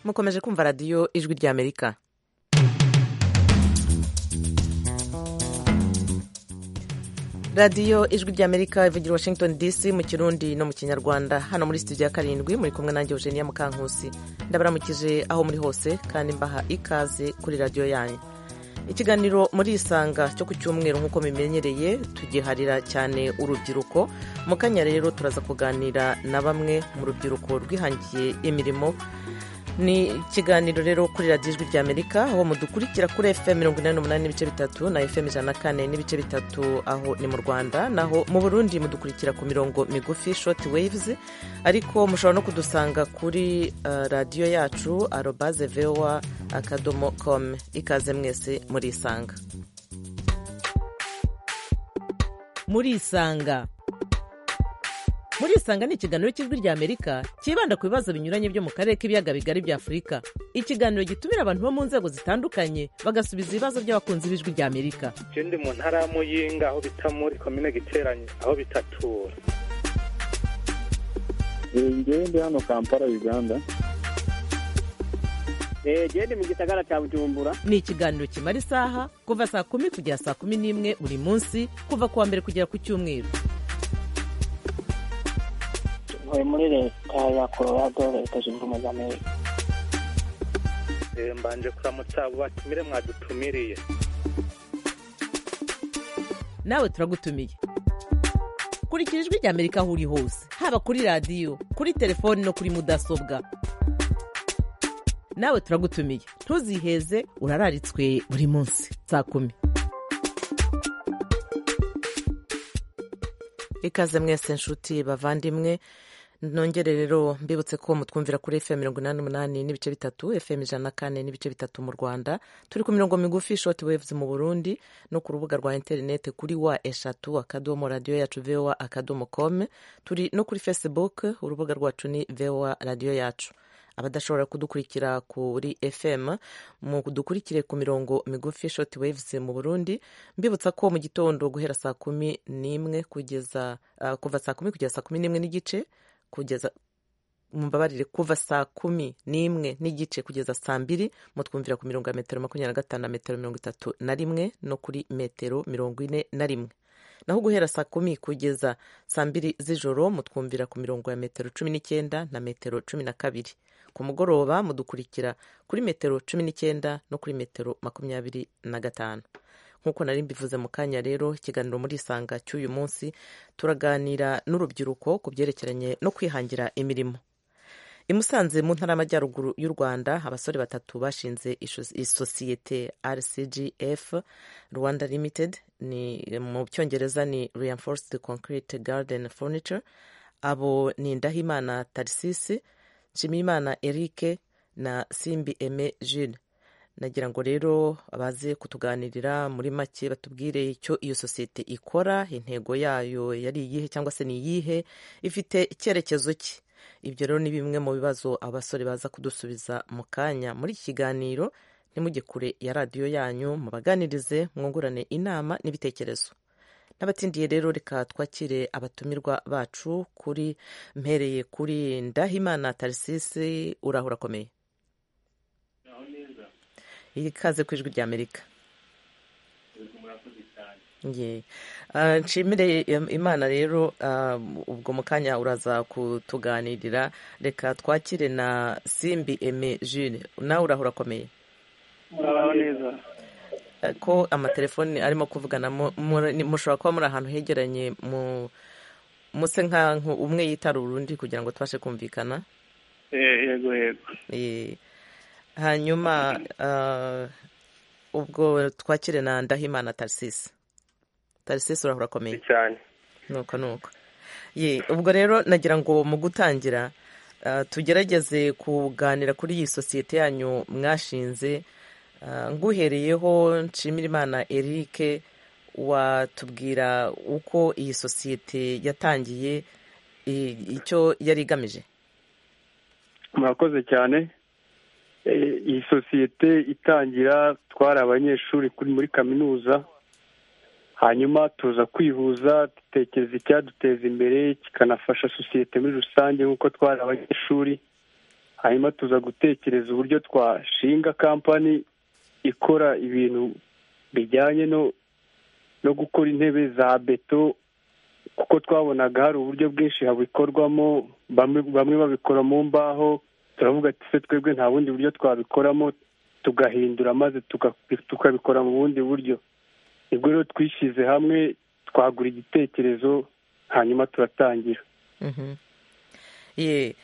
mukomeje kumva radiyo ijwi ry'amerika radiyo ijwi ry'amerika ivugira washington dc mu kirundi no mu kinyarwanda hano muri studio ya karindwi muri kumwe nanjye eugenia mukankusi ndabaramukije aho muri hose kandi mbaha ikaze kuri radiyo yanyu ikiganiro muri isanga cyo ku cyumweru nk'uko bimenyereye tugiharira cyane urubyiruko mu kanya rero turaza kuganira na bamwe mu rubyiruko rwihangiye imirimo ni ikiganiro rero kuri radiyo ijwi ry'amerika aho mudukurikira kuri fm mirongo inani n'umunani n'ibice bitatu na fm ijana na kane n'ibice bitatu aho ni mu rwanda naho mu burundi mudukurikira ku mirongo migufi short waves ariko mushobora no kudusanga kuri uh, radiyo yacu arobaze voa akadomo com ikaze mwese murisanga murisanga murisanga ni ikiganiro cy'ijwi ry'amerika cyibanda ku bibazo binyuranye byo mu karere k'ibiyaga bigari bya afurika ikiganiro gitumira abantu bo mu nzego zitandukanye bagasubiza ibibazo by'abakunzi b'ijwi ry'amerika je ndi mu ntara ya muyinga aho bita muri komine giteranye aho bitatura ngewe ndi hano kampala uganda jewe ndi mu gisagara cya bujumbura ni ikiganiro kimara isaha kuva saa kumi kugera saa kumi n'imwe buri munsi kuva ku wa mbere kugera ku cyumweru ntuye muri leta ya colorado leta zunze ubumwe za amerika Eh, mbanje kuramutsa abo batumire mwadutumiriye nawe turagutumiye kurikira ijwi ry'amerika aho uri hose haba kuri radiyo kuri telefoni no kuri mudasobwa nawe turagutumiye ntuziheze urararitswe buri munsi saa kumi ikaze mwese nshuti bavandimwe nongere rero mbibutse ko mutwumvira kuri fm mirongo inani n'umunani n'ibice bitatu fm ijana na kane n'ibice bitatu mu rwanda turi ku mirongo migufi shoti waves mu burundi no ku rubuga rwa interineti kuri wa eshatu akadomo radiyo yacu voa akadomo com turi no kuri facebook urubuga rwacu ni voa radiyo yacu abadashobora kudukurikira kuri fm mudukurikire ku mirongo migufi shoti waves mu burundi mbibutsa ko mu gitondo guhera saa kumi n'imwe kugeza ah, kuva saa kumi kugeza saa kumi n'imwe n'igice kugeza mumbabarire kuva saa kumi n'imwe n'igice kugeza saa mbiri mutwumvira ku mirongo ya metero makumyabiri na gatanu na metero mirongo itatu na rimwe no kuri metero mirongo ine na rimwe naho guhera saa kumi kugeza saa mbiri z'ijoro mutwumvira ku mirongo ya metero cumi n'icyenda na metero cumi na kabiri ku mugoroba mudukurikira kuri metero cumi n'icyenda no kuri metero makumyabiri na gatanu nk'uko nari mbivuze mu kanya rero ikiganiro muri isanga cy'uyu munsi turaganira n'urubyiruko ku byerekeranye no kwihangira imirimo i Musanze mu ntara y'amajyaruguru y'u Rwanda abasore batatu bashinze isosiyete RCGF Rwanda Limited ni mu cyongereza ni Reinforced Concrete Garden Furniture abo ni Ndahimana Tarisisi Nshimiyimana Eric na Simbi Aime Jules nagira ngo rero baze kutuganirira muri make batubwire icyo iyo sosiyete ikora intego yayo yari iyihe cyangwa se ni iyihe ifite icyerekezo ki ibyo rero ni bimwe mu bibazo abasore baza kudusubiza mu kanya muri iki kiganiro ntimujye kure ya radiyo yanyu mubaganirize mwungurane inama n'ibitekerezo n'abatsindiye rero reka twakire abatumirwa bacu kuri mpereye kuri ndahimana tarisisi urahura akomeye ikaze ku ijwi ry'amerika Ye. Ah, nshimire imana rero ah, ubwo mu kanya uraza kutuganirira reka twakire na simbi eme jile nawe urahura akomeye muraho neza Ah, ko amatelefoni arimo kuvugana mu- muri- ni- mushobora kuba muri ahantu hegeranye mu muse nkaho umwe yitara urundi kugira ngo tubashe kumvikana Eh, yego yego Eh, hanyuma ah, ubwo twakire na ndahimana tarisisi tarisisi urahura akomeye cyane nuko nuko ye ubwo rero nagira ngo mu gutangira ah, tugerageze kuganira kuri iyi sosiyete yanyu mwashinze Ah, nguhereyeho nshimirimana eric watubwira uko iyi sosiyete yatangiye i- icyo yari igamije murakoze cyane Eh, iyi sosiyete itangira twari abanyeshuri kuri muri kaminuza hanyuma tuza kwihuza dutekereza icyaduteza imbere kikanafasha sosiyete muri rusange nk'uko twari abanyeshuri hanyuma tuza gutekereza uburyo twashinga kampani ikora ibintu bijyanye no no gukora intebe za beto kuko twabonaga hari uburyo bwinshi habikorwamo bamwe bamwe babikora mu mbaho turavuga ati se twebwe nta bundi buryo twabikoramo tugahindura maze tuga- tukabikora mu bundi buryo nibwo rero twishyize hamwe twagura igitekerezo hanyuma turatangira Mhm. Ye,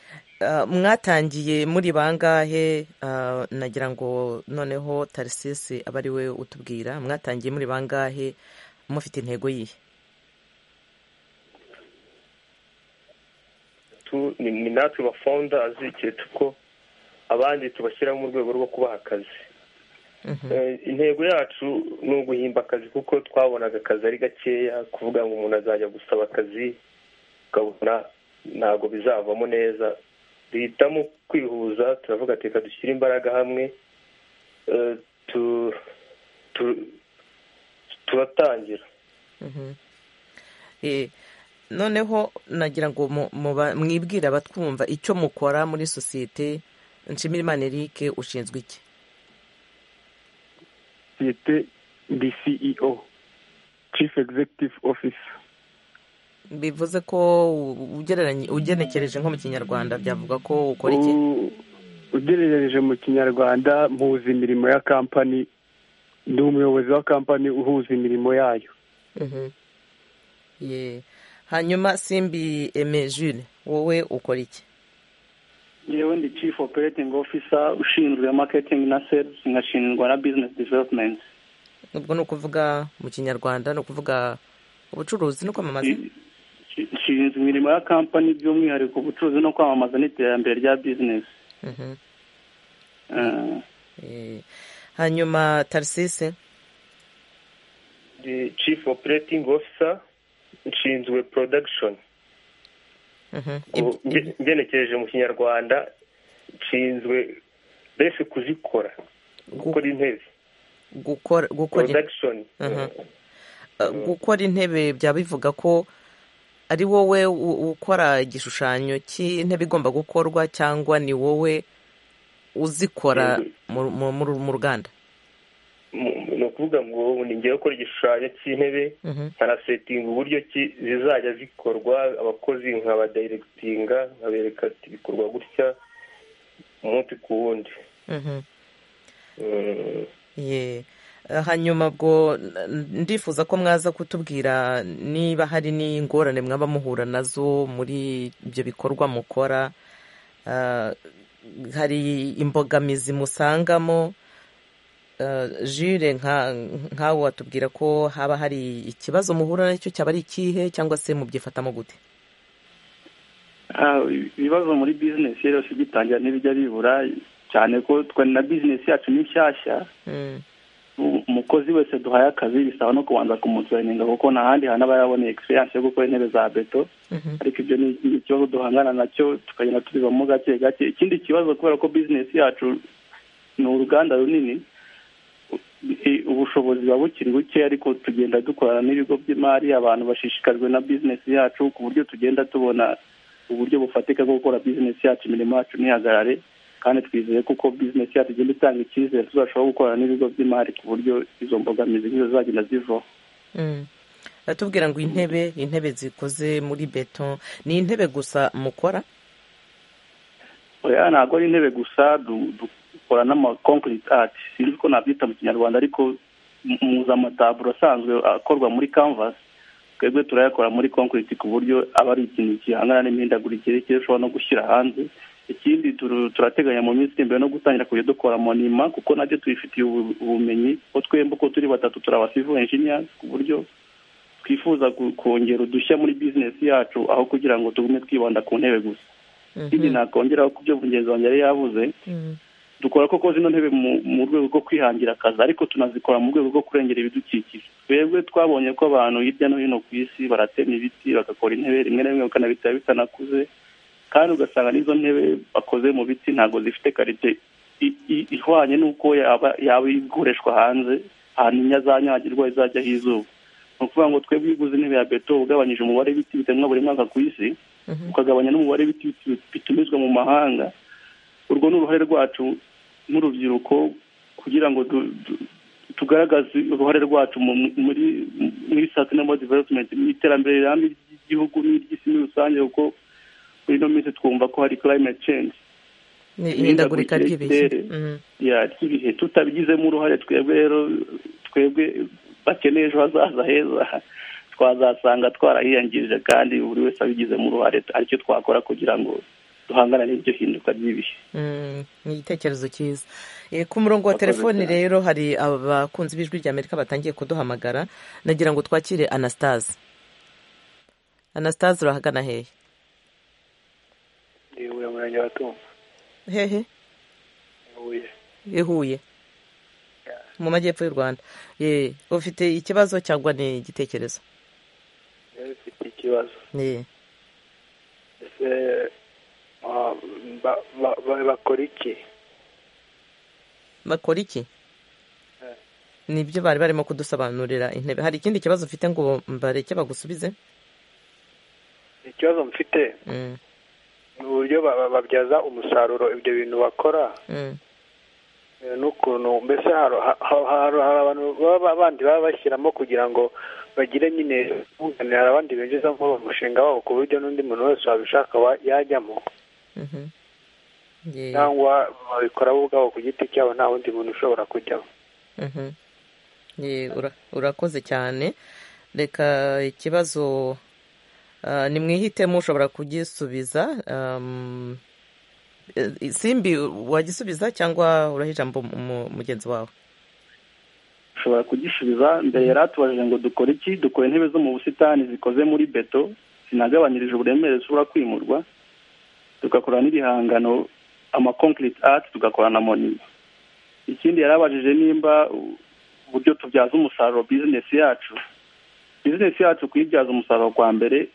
ah, mwatangiye muri bangahe ah, nagira ngo noneho tarisisi abe ari we utubwira mwatangiye muri bangahe mufite intego yihe tu- ni ni natwe ba founders igihe tuko abandi tubashyira mu rwego rwo kubaha akazi Eh, intego yacu ni uguhimba akazi kuko twabonaga akazi ari gakeya kuvuga ngo umuntu azajya gusaba akazi ukabona ntabwo bizavamo neza duhitamo kwihuza turavuga ati reka dushyire imbaraga hamwe eh, tu- tu- turatangira Mhm. Eh, noneho nagira ngo mu- muba- mwibwire abatwumva icyo mukora muri sosiyete nshimirimana eric ushinzwe iki sosiyete ndi ceo chief executive office bivuze ko u- ugereranye- ugenekereje nko mu kinyarwanda byavuga ko ukora iki U- ugereranije mu kinyarwanda mpuza imirimo ya kampani ni umuyobozi wa kampani uhuza imirimo yayo Mhm. Ye. hanyuma simbi eme jule wowe ukora iki yewe ndi chief operating officer ushinzwe marketing na sales nkashinzwe na business development ubwo ni ukuvuga mu kinyarwanda ni ukuvuga ubucuruzi no kwamamaza nshinzwe imirimo ya kampani by'umwihariko ubucuruzi no kwamamaza n'iterambere rya business Mhm. Eh, Eh, hanyuma tarisise ndi chief operating officer nshinzwe production Mhm. ubu Ibyo- nge- ngenekereje mu kinyarwanda nshinzwe mbese kuzikora gukora intebe gukora gukora in- production Aha. eh, gukora intebe byaba bivuga ko ari wowe u- ukora igishushanyo cy'intebe igomba gukorwa cyangwa ni wowe uzikora mu- mu mu- mu ruganda Mu- mu- ni ukuvuga ngo ni ngewe ukora igishushanyo cy'intebe Mhm. nkanasetinga uburyo ki- zizajya zikorwa abakozi nkabadiregitinga nkabereka ati bikorwa gutya umunsi ku wundi Mhm. Mm. ye Eh, hanyuma ubwo n- ndifuza ko mwaza kutubwira niba hari n'ingorane mwaba muhura nazo muri ibyo bikorwa mukora Ah, hari imbogamizi musangamo Ah, jure nka nkawe watubwira ko haba hari ikibazo muhura nacyo cyaba ari ikihe cyangwa se mubyifatamo gute ah, ibibazo muri business rero si bitangira n'ibijya bibura cyane ko twe na business yacu ni nshyashya Mm, u- umukozi wese duhaye akazi bisaba no kubanza kumutureninga kuko nta handi hantu aba yaraboneye experience yo gukora intebe za beto mhm, ariko ibyo ni ni ikibazo duhangana nacyo tukagenda tubibamo gake gake ikindi kibazo kubera ko business yacu ni uruganda runini u- i- ubushobozi buba bukiri buke ariko tugenda dukorana n'ibigo by'imari abantu bashishikajwe na business yacu ku buryo tugenda tubona uburyo bufatika bwo gukora business yacu imirimo yacu ntihagarare kandi twizeye ko uko business yacu igenda itanga icyizere tuzashobora gukorana n'ibigo by'imari ku buryo izo mbogamizi nk'izo zagenda zivaho mm. tubwira ngo intebe intebe zikoze muri beto ni intebe gusa mukora oya ntabwo ari intebe gusa du- dukora n'ama concrete art sinzi ko nabyita mu kinyarwanda ariko mu- muzi amataburo asanzwe akorwa muri canvas twebwe turayakora muri concrete ku buryo aba ari ikintu gihangana n'imihindagurikire cyo ushobora no gushyira hanze ikindi turu- turateganya mu minsi iri imbere no gutangira kujya dukora monima kuko nabyo tubifitiye ubu- ubumenyi ko twembi uko turi batatu turi abasivu engineers ku buryo twifuza ku- kongera udushya muri business yacu aho kugira ngo tugume twibanda ku ntebe gusa ikindi nakongeraho ku byo mugenzi wanjye yari yavuze Mhm. dukora koko zino ntebe mu- mu rwego rwo kwihangira akazi ariko tunazikora mu rwego rwo kurengera ibidukikije twebwe twabonye ko abantu hirya no hino ku isi baratema ibiti bagakora intebe rimwe na rimwe bakanabitera bitanakuze kandi ugasanga n'izo ntebe bakoze mu biti ntabwo zifite karite i- i- ihwanye n'uko yaba yaba ikoreshwa hanze hanyuma azanyagirwa izajyaho izuba ni ukuvuga ngo twebwe iyo uguze intebe ya beto ugabanyije umubare w'ibiti bitemwa buri mwaka ku isi ukagabanya n'umubare w'ibiti bitumizwa mu mahanga urwo ni uruhare rwacu n'urubyiruko kugira ngo tugaragaze uruhare rwacu muri sustainable development mu iterambere rirambye ry'igihugu n'iry'isi muri rusange kuko muri ino minsi twumva ko hari climate change ihindagurika ry'ibihe ry'ibihe tutabigizemo uruhare twebwe rero twebwe bakeneye ejo hazaza heza twazasanga twarahiyangirije kandi buri wese abigizemo uruhare aricyo twakora kugira ngo duhangana n'iryo hinduka ry'ibihe ni igitekerezo cyiza ku murongo wa telefoni rero hari abakunzi b'ijwi rya amerika batangiye kuduhamagara nagira ngo twakire anastase anastase urahagana hehe yewe murenge wa tumba hehe huye ihuye mu majyepfo y'u rwanda ufite ikibazo cyangwa ni igitekerezo ufite ikibazo ese bakora iki bakora iki nibyo bari barimo kudusobanurira intebe hari ikindi kibazo ufite ngo mbareke bagusubize ikibazo mfite ni uburyo babyaza umusaruro ibyo bintu bakora n'ukuntu mbese hari abantu bandi baba bashyiramo kugira ngo bagire nyine bunganira abandi binjiza mu mushinga wabo ku buryo n'undi muntu wese wabishaka yajyamo cyangwa babikora bo ubwabo ku giti cyabo nta wundi muntu ushobora kujyamo urakoze cyane reka ikibazo ni mwihitemo ushobora kugisubiza simbi wagisubiza cyangwa uraha ijambo mugenzi wawe ushobora kugisubiza mbere yari atubajije ngo dukore iki dukora intebe zo mu busitani zikoze muri beto zinagabanyirije uburemere zishobora kwimurwa tugakora n'ibihangano amakonkiriti ati tugakora na monima ikindi yarabajije nimba uburyo tubyaza umusaruro bizinesi yacu bizinesi yacu kuyibyaza umusaruro kwa mbere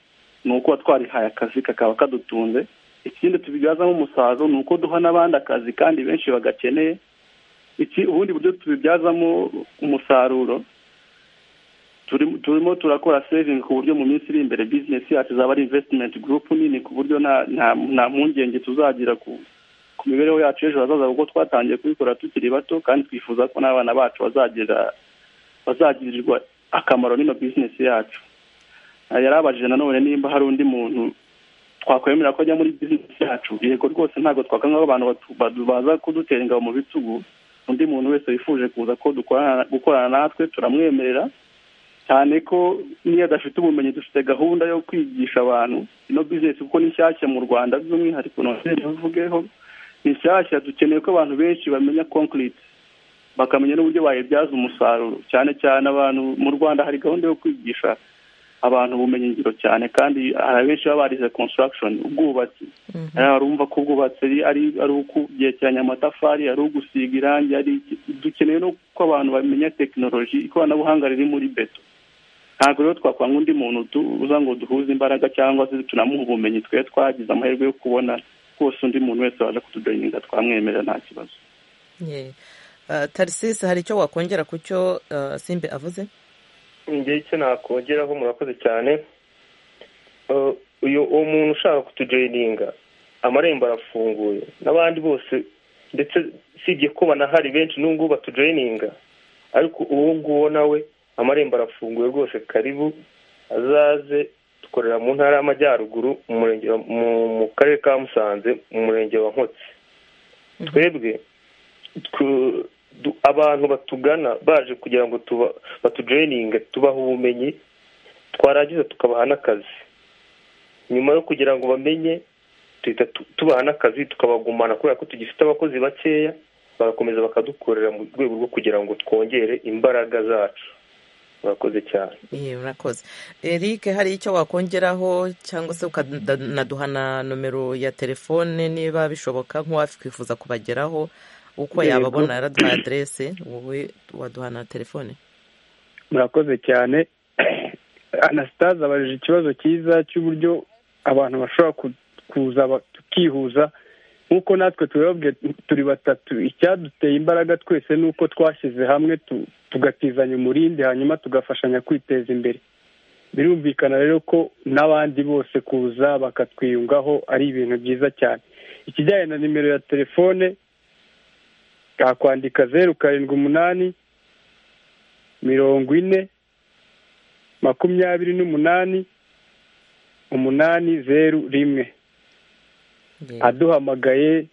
ni ukuba twarihaye akazi kakaba kadutunze ikindi tubibyazamo umusaruro ni uko duha n'abandi akazi kandi benshi bagakeneye ubundi buryo tubibyazamo umusaruro turimo turakora sevingi ku buryo mu minsi iri imbere bizinesi yacu izaba ari invesitimenti gurupu nini ku buryo nta mpungenge tuzagira ku mibereho yacu ejo hazaza kuko twatangiye kubikora tukiri bato kandi twifuza ko n'abana bacu bazagirirwa akamaro n'ino bizinesi yacu yarabajije nanone nimba hari undi muntu twakwemera ko ajya muri bizinesi yacu yego rwose ntabwo twakanga ko abantu baza kudutera ingabo mu bitugu undi muntu wese wifuje kuza ko gukorana natwe turamwemerera cyane ko niyo adafite ubumenyi dufite gahunda yo kwigisha abantu ino bizinesi kuko ni nshyashya mu rwanda by'umwihariko nongere bivugeho ni nshyashya dukeneye ko abantu benshi bamenya konkiriti bakamenya n'uburyo bayibyaza umusaruro cyane cyane abantu mu rwanda hari gahunda yo kwigisha abantu ubumenyi ngiro cyane kandi hari abenshi baba barize construction ubwubatsi barumva ko ubwubatsi ari ukugerekeranya amatafari ari ugusiga irangi dukeneye no ko abantu bamenya tekinoloji ikoranabuhanga riri muri beto ntabwo rero twakwanga undi muntu uza ngo duhuze imbaraga cyangwa se tunamuha ubumenyi twe twagize amahirwe yo kubona rwose undi muntu wese waje kutudoyininga twamwemerera nta kibazo tarisisi hari icyo wakongera ku cyo simbe avuze njye icyo nakongeraho murakoze cyane uyu uwo muntu ushaka kutujoyininga amarembo arafunguye n'abandi bose ndetse usibye ko banahari benshi n'ubu batujoyininga ariko uwo nguwo nawe amarembo arafunguye rwose karibu azaze dukorera mu ntara y'amajyaruguru mu karere ka musanze mu murenge wa nkotsi twebwe abantu batugana baje kugira ngo batujoyininge tubaha ubumenyi twarangiza tukabaha n'akazi nyuma yo kugira ngo bamenye duhita tubaha n'akazi tukabagumana kubera ko tugifite abakozi bakeya bagakomeza bakadukorera mu rwego rwo kugira ngo twongere imbaraga zacu urakoze cyane urakoze eric hari icyo wakongeraho cyangwa se ukanaduha na nomero ya telefone niba bishoboka nk'uwakwifuza kubageraho uko yababona yaraduha aderese wowe waduha na telefone murakoze cyane anasitaze abajije ikibazo cyiza cy'uburyo abantu bashobora kuza tukihuza nk'uko natwe turi batatu icyaduteye imbaraga twese ni uko twashyize hamwe tugatizanya umurindi hanyuma tugafashanya kwiteza imbere birumvikana rero ko n'abandi bose kuza bakatwiyungaho ari ibintu byiza cyane ikijyanye na nimero ya telefone yakwandika zeru karindwi umunani mirongo ine makumyabiri n'umunani umunani zeru rimwe aduhamagaye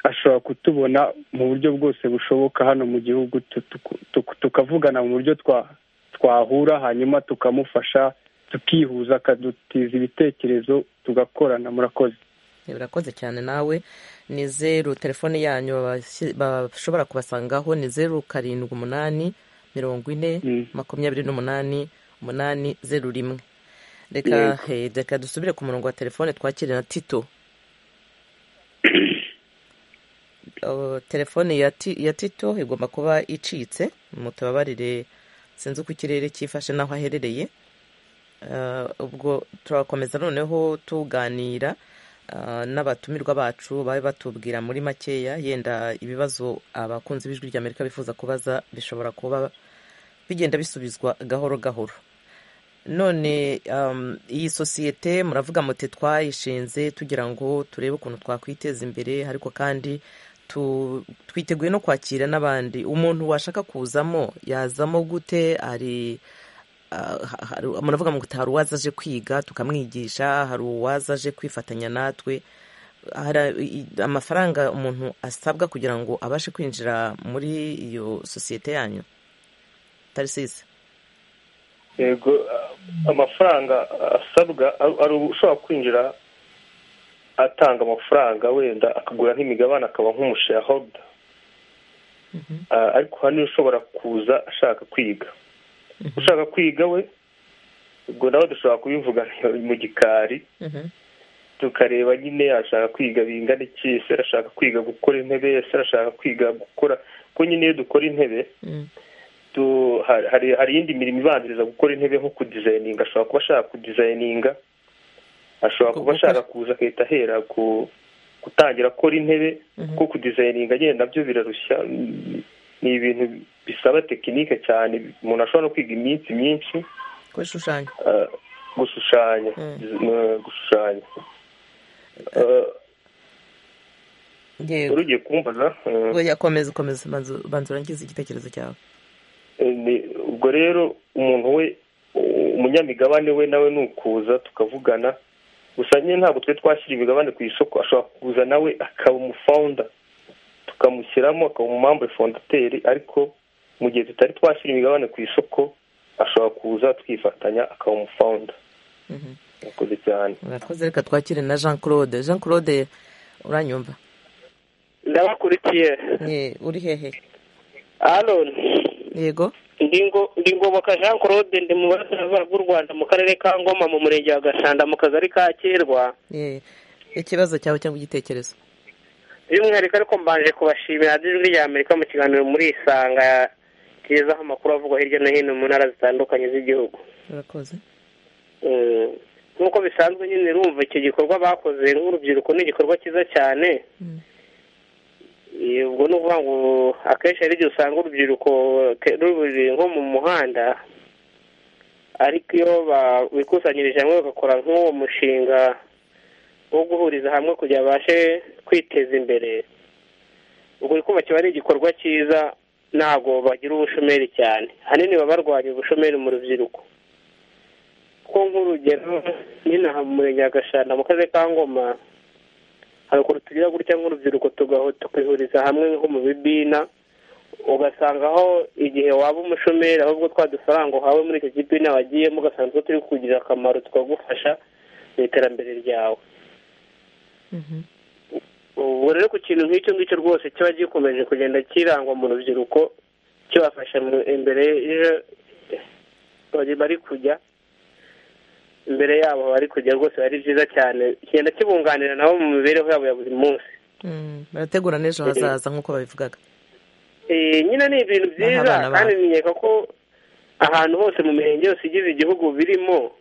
ashobora kutubona mu buryo bwose bushoboka hano mu gihugu tukavugana mu buryo twahura hanyuma tukamufasha tukihuza akadutiza ibitekerezo tugakorana murakoze birakoze cyane nawe ni zeru telefone yanyu bashobora kubasangaho ni zeru karindwi umunani mirongo ine makumyabiri n'umunani umunani zeru rimwe reka reka dusubire ku murongo wa telefone twakire na tito telefone ya tito igomba kuba icitse mutababarire sinzi uko ikirere cyifashe n'aho aherereye ubwo turakomeza noneho tuganira n'abatumirwa bacu babe batubwira muri makeya yenda ibibazo abakunzi b'ijwi ry'amerika bifuza kubaza bishobora kuba bigenda bisubizwa gahoro gahoro none iyi sosiyete muravuga muti twayishinze tugira ngo turebe ukuntu twakwiteza imbere ariko kandi twiteguye no kwakira n'abandi umuntu washaka kuzamo yazamo gute ari muravuga ngo hari uwaza aje kwiga tukamwigisha hari uwaza aje kwifatanya natwe hari amafaranga umuntu asabwa kugira ngo abashe kwinjira muri iyo sosiyete yanyu tarisise yego amafaranga asabwa ari ushobora kwinjira atanga amafaranga wenda akagura nk'imigabane akaba nk'umushayahoda ariko hari ushobora kuza ashaka kwiga ushaka kwiga we ubwo nawe dushobora kubivuga mu gikari tukareba nyine ashaka kwiga bingana iki ese arashaka kwiga gukora intebe ese arashaka kwiga gukora kuko nyine iyo dukora intebe hari iyindi mirimo ibanziriza gukora intebe nko kudizayininga ashobora kuba ashaka kudizayininga ashobora kuba ashaka kuza agahita ahera gutangira akora intebe kuko kudizayininga nyine nabyo birarushya ni ibintu bisaba tekinike cyane umuntu ashobora no kwiga iminsi myinshi gushushanya gushushanya gushushanya yego ugiye kumbaza yakomeza ukomeza banza urangiza igitekerezo cyawe ubwo rero umuntu we umunyamigabane we nawe ni ukuza tukavugana gusa nyine ntabwo twe twashyira imigabane ku isoko ashobora kuza nawe akaba umufawunda tukamushyiramo akaba umumambe fondateri ariko mu gihe tutari twashyira imigabane ku isoko ashobora kuza twifatanya akaba umufawunda murakoze cyane murakoze reka twakire na jean claude jean claude uranyumva ndabakurikiye uri hehe aroni yego ndi ngoboka jean claude ndi mu burasirazuba bw'u rwanda mu karere ka ngoma mu murenge wa gashanda mu kagari ka kirwa ikibazo cyawe cyangwa igitekerezo by'umwihariko ariko mbanje kubashimira ijwi rya amerika mu kiganiro muri isanga kigezaho amakuru avugwa hirya no hino mu ntara zitandukanye z'igihugu urakoze nk'uko bisanzwe nyine rumva icyo gikorwa bakoze nk'urubyiruko ni igikorwa cyiza cyane ubwo ni ukuvuga ngo akenshi hari igihe usanga urubyiruko ruri nko mu muhanda ariko iyo bikusanyirije hamwe bagakora nk'uwo mushinga wo guhuriza hamwe kugira ngo babashe kwiteza imbere ubwo kuba kiba ari igikorwa cyiza ntabwo bagira ubushomeri cyane ahanini baba barwanya ubushomeri mu rubyiruko kuko nk'urugero n'inaha mu murenge wa gashanda mu karere ka ngoma hari ukuntu tugira gutya nk'urubyiruko tukihuriza hamwe nko mu bibina ugasanga aho igihe waba umushomeri ahubwo twa dufaranga uhawe muri icyo kibina wagiyemo ugasanga utwo turi kugira akamaro tukagufasha mu iterambere ryawe ubu rero ku kintu nk'icyo ngicyo rwose kiba gikomeje kugenda kirangwa mu rubyiruko kibafasha imbere bari kujya imbere yabo bari kujya rwose ari byiza cyane kigenda kibunganira nabo mu mibereho yabo ya buri munsi barategura n'ejo hazaza nk'uko babivugaga nyine ni ibintu byiza kandi nkeka ko ahantu hose mu mirenge yose igize igihugu birimo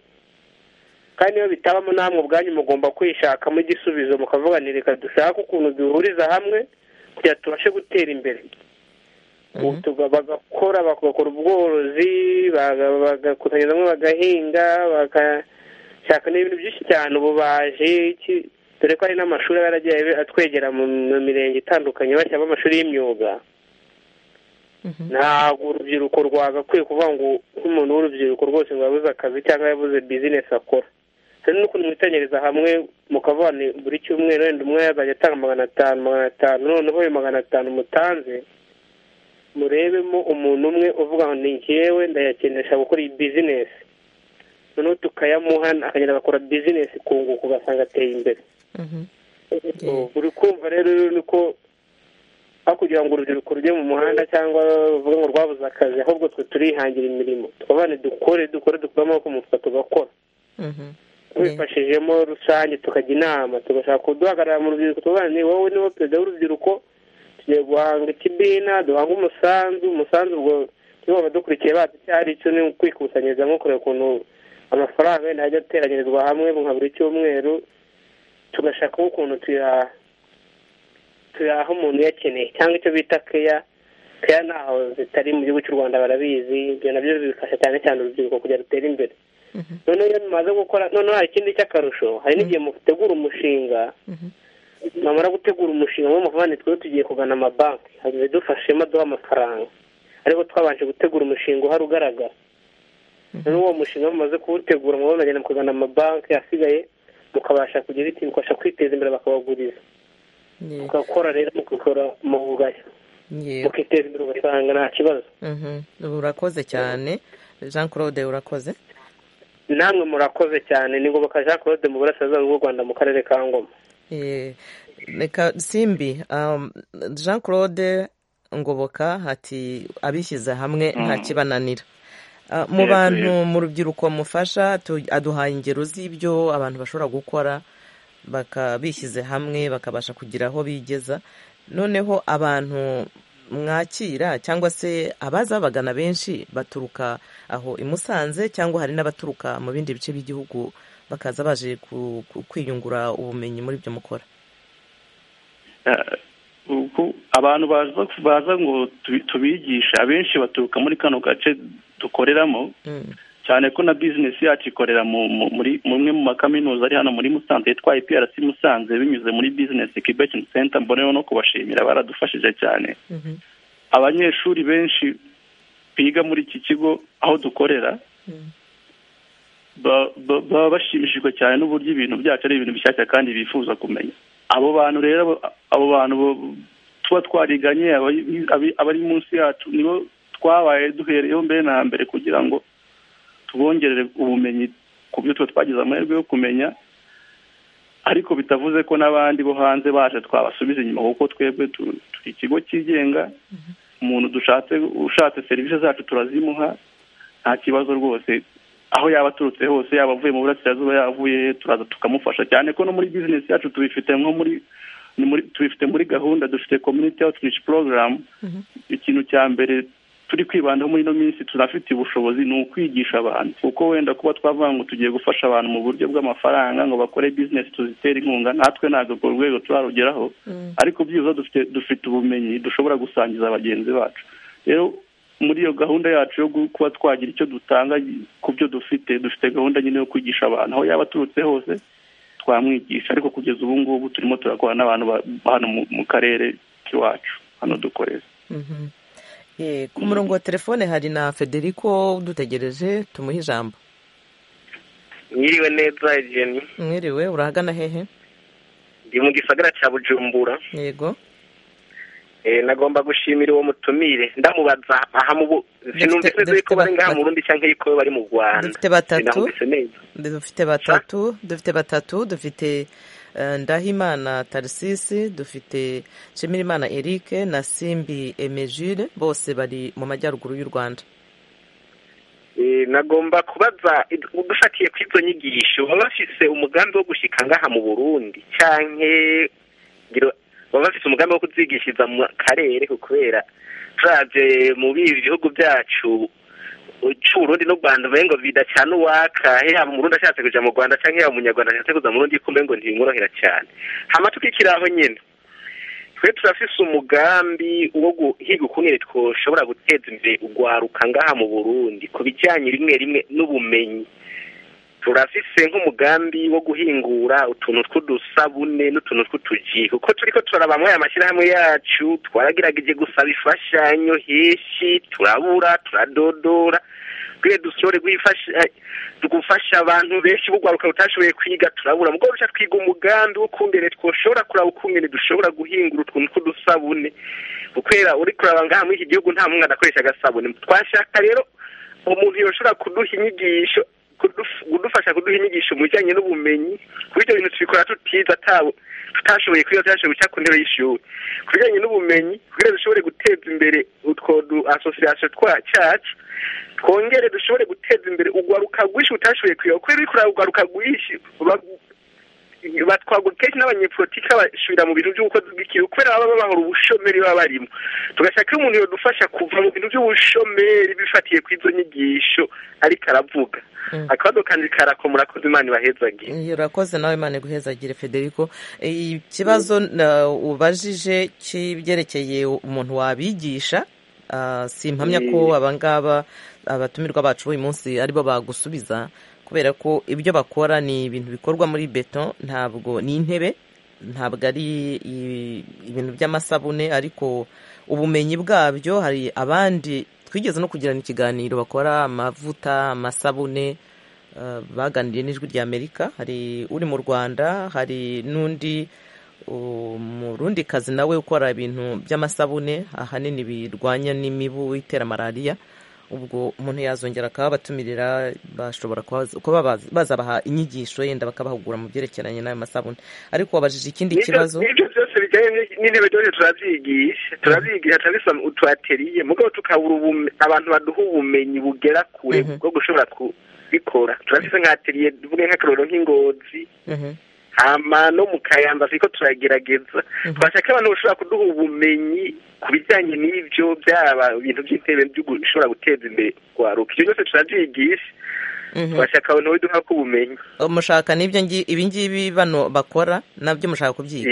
kandi iyo bitabamo namwe ubwanyu mugomba kwishakamo igisubizo mukavuganira reka dushake ukuntu duhuriza hamwe kugira tubashe gutera imbere bagakora bagakora ubworozi bagakusanyiriza hamwe bagahinga bagashaka n'ibintu byinshi cyane ububaji dore ko hari n'amashuri aba yaragiye atwegera mu mu mirenge itandukanye bashyiramo amashuri y'imyuga ntabwo urubyiruko rwagakwiye kuvuga ngo nk'umuntu w'urubyiruko rwose ngo yabuze akazi cyangwa yabuze bizinesi akora hari n'ukuntu mwitanyiriza hamwe mukavuga ni buri cyumweru wenda umwe yazajya atanga magana atanu magana atanu noneho ayo magana atanu mutanze murebemo umuntu umwe uvuga ngo ni njyewe ndayakenesha gukora iyi bizinesi noneho tukayamuha akagenda agakora bizinesi ku nguko ugasanga ateye imbere buri kumva rero ni ko aho kugira ngo urubyiruko rujye mu muhanda cyangwa ruvuge ngo rwabuze akazi ahubwo twe turihangira imirimo tubane dukore dukore dukure amaboko mu mufuka tugakora tubifashijemo rusange tukajya inama tugashaka kuduhagarara mu rubyiruko tubana ni wowe niwe perezida w'urubyiruko tugiye guhanga ikibina duhanga umusanzu umusanzu ubwo niba abadukurikiye bazi icyo ari cyo ni ukwikusanyiriza nko kureba ukuntu amafaranga wenda ajya ateranyirizwa hamwe nka buri cyumweru tugashaka ukuntu tuya aho umuntu uyakeneye cyangwa icyo bita keya keya ntaho zitari mu gihugu cy'u rwanda barabizi ibyo nabyo bifasha cyane cyane urubyiruko kugira rutere imbere noneho iyo mumaze gukora noneho hari ikindi cy'akarusho hari n'igihe mutegura umushinga mwamara gutegura umushinga wo muvane twe tugiye kugana amabanki hanyuma dufashemo aduha amafaranga ariko twabanje gutegura umushinga uhari ugaragara noneho uwo mushinga mumaze kuwutegura muba mugenda mukagana amabanki asigaye mukabasha kugira iti mukabasha kwiteza imbere bakabaguriza mugakora rero mugakora mu bugari mukiteza imbere ugasanga nta kibazo urakoze cyane jean claude urakoze namwe murakoze cyane ni ngoboka jean claude mu burasirazuba bw'u rwanda mu karere ka ngoma reka simbi jean claude ngoboka hati abishyize hamwe nta kibananira mu bantu mu rubyiruko mufasha aduhaye ingero z'ibyo abantu bashobora gukora bishyize hamwe bakabasha kugira aho bigeza noneho abantu mwakira cyangwa se abaza babagana benshi baturuka aho i musanze cyangwa hari n'abaturuka mu bindi bice by'igihugu bakaza baje kwiyungura ubumenyi muri ibyo mukora abantu baza ngo tubigishe abenshi baturuka muri kano gace dukoreramo cyane ko na bizinesi yacu ikorera muri umwe mu makaminuza ari hano muri musanze yitwa IPRC musanze binyuze muri bizinesi kibekini senta mboneho no kubashimira baradufashije cyane abanyeshuri benshi biga muri iki kigo aho dukorera baba bashimishijwe cyane n'uburyo ibintu byacu ari ibintu bishyashya kandi bifuza kumenya abo bantu rero abo bantu tuba twariganye abari munsi yacu nibo twabaye duhereyeho mbere na mbere kugira ngo tubongerere ubumenyi ku byo twe twagize amahirwe yo kumenya ariko bitavuze ko n'abandi bo hanze baje twabasubiza inyuma kuko twebwe turi ikigo cyigenga umuntu dushatse ushatse serivisi zacu turazimuha nta kibazo rwose aho yaba aturutse hose yaba avuye mu burasirazuba yavuye turaza tukamufasha cyane ko no muri bizinesi yacu tubifite nko muri tubifite muri gahunda dufite community outreach program ikintu cya mbere turi kwibandaho muri ino minsi tunafite ubushobozi ni ukwigisha abantu kuko wenda kuba twavuga ngo tugiye gufasha abantu mu buryo bw'amafaranga ngo bakore bizinesi tuzitere inkunga natwe ntabwo urwo rwego turarugeraho ariko byiza dufite ubumenyi dushobora gusangiza bagenzi bacu rero muri iyo gahunda yacu yo kuba twagira icyo dutanga ku byo dufite dufite gahunda nyine yo kwigisha abantu aho yaba aturutse hose twamwigisha ariko kugeza ubu ngubu turimo turakora n'abantu hano mu karere k'iwacu hano dukorera ku murongo wa telefone hari na federico dutegereje tumuhe ijambo mwiriwe neza egeni mwiriwe urahagana hehe ndi mu gisagara cya bujumbura yego nagomba gushimira uwo mutumire ndamubaza aha mu sinumvise yuko bari ngaha mu rundi cyangwa yuko bari mu rwanda dufite batatu dufite batatu dufite batatu dufite ndahimana tarisisi dufite nshimirimana eric na simbi emejire bose bari mu majyaruguru y'u rwanda nagomba kubaza dufatiye ku izo nyigisho baba bafise umugambi wo gushyika ngaha mu burundi cyangwa baba bafite umugambi wo kuzigishiriza mu karere kubera turaje mu bindi bihugu byacu cy'uburundi n'u rwanda uvuye ngo bidacana uwaka yaba umurundi ashatse kuja mu rwanda cyangwa yaba umunyarwanda ashatse kuza mu rundi kumbe ngo ntibimworohera cyane hama tukikiri aho nyine twe turafise umugambi wo guhiga ukuntu twoshobora guteza imbere urwaruka ngaha mu burundi ku bijyanye rimwe rimwe n'ubumenyi turafise nk'umugambi wo guhingura utuntu tw'udusabune n'utuntu tw'utuji kuko turi ko turaba muri aya mashyirahamwe yacu twaragerageje gusaba imfashanyo henshi turabura turadodora twe dusore gufasha abantu benshi bugwaruka butashoboye kwiga turabura mubwo duca twiga umugambi wo kungene twoshobora kuraba ukungene dushobora guhingura utuntu tw'udusabune gukwera uri kuraba ngaha muri iki gihugu nta muntu adakoresha agasabune twashaka rero umuntu yoshobora kuduha inyigisho kudufasha kuduha inyigisho mu bijyanye n'ubumenyi ku bityo bintu tubikora tutiza tutashoboye kwiga tutashoboye guca ku ntebe y'ishuri ku bijyanye n'ubumenyi kugira dushobore guteza imbere utwo du asosiyasiyo twa cyacu twongere dushobore guteza imbere ugwaruka rwinshi utashoboye kwiga kuko ruri kureba ugwaruka rwinshi batwagura kenshi n'abanyepolitiki basubira mu bintu by'ubukozi bw'ikigo kubera baba bahora ubushomeri baba barimo tugashaka iyo umuntu yadufasha kuva mu bintu by'ubushomeri bifatiye ku izo nyigisho ariko aravuga akabado kandi karako murakoze imana ibahezagire urakoze nawe imana iguhezagire federico ikibazo ubajije kibyerekeye umuntu wabigisha si impamya ko abangaba abatumirwa bacu uyu munsi aribo bagusubiza kubera ko ibyo bakora ni ibintu bikorwa muri beto ntabwo ni intebe ntabwo ari ibintu by'amasabune ariko ubumenyi bwabyo hari abandi twigeze no kugirana ikiganiro bakora amavuta amasabune baganiriye n'ijwi rya amerika hari uri mu rwanda hari n'undi umurundi kazi nawe ukora ibintu by'amasabune ahanini birwanya n'imibu itera malariya ubwo umuntu yazongera akababatumira bashobora kuba bazabaha inyigisho yenda bakabahugura mu byerekeranye n'ayo masabune ariko wabajije ikindi kibazo n'ibyo byose bijyanye n'intebe byose turazyigisha turazyigisha turabisoma utu ateriye mugabo tukabura abantu baduha ubumenyi bugera kure bwo gushobora kubikora turafise nka ateriye tuvuge nk'akarorero nk'ingozi hama no mu kayamba turiko turagerageza twashaka abantu bashobora kuduha ubumenyi ku bijyanye n'ibyo byaba ibintu by'intebe bishobora guteza imbere kwaruka ibyo byose turabyigisha twashaka abantu baduha ko ubumenyi mushaka n'ibyo ibi ngibi bano bakora nabyo mushaka kubyiga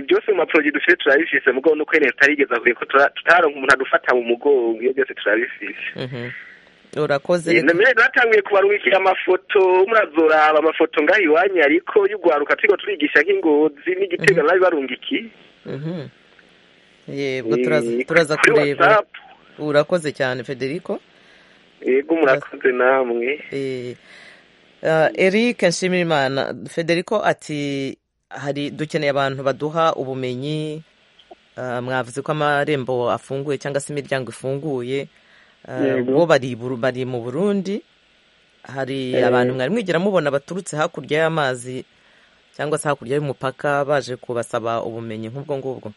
byose mu maporoje dufite turabifise mugabo no kwene tutarigeza kure ko tutaronka umuntu adufata mu mugongo iyo byose turabifise urakoze batanguye kubarungikira amafoto murazoraba amafoto ngaho iwanyu ariko y'ugwaruka turigo turigisha nk'ingozi n'igitega nabi barungikiye yego turaza kureba urakoze cyane federico yego murakoze namwe eric nshimirimana federico ati hari dukeneye abantu baduha ubumenyi mwavuze ko amarembo afunguye cyangwa se imiryango ifunguye bo bari mu burundi hari abantu mwari mwigira mubona baturutse hakurya y'amazi cyangwa se hakurya y'umupaka baje kubasaba ubumenyi nk'ubwo ngubwo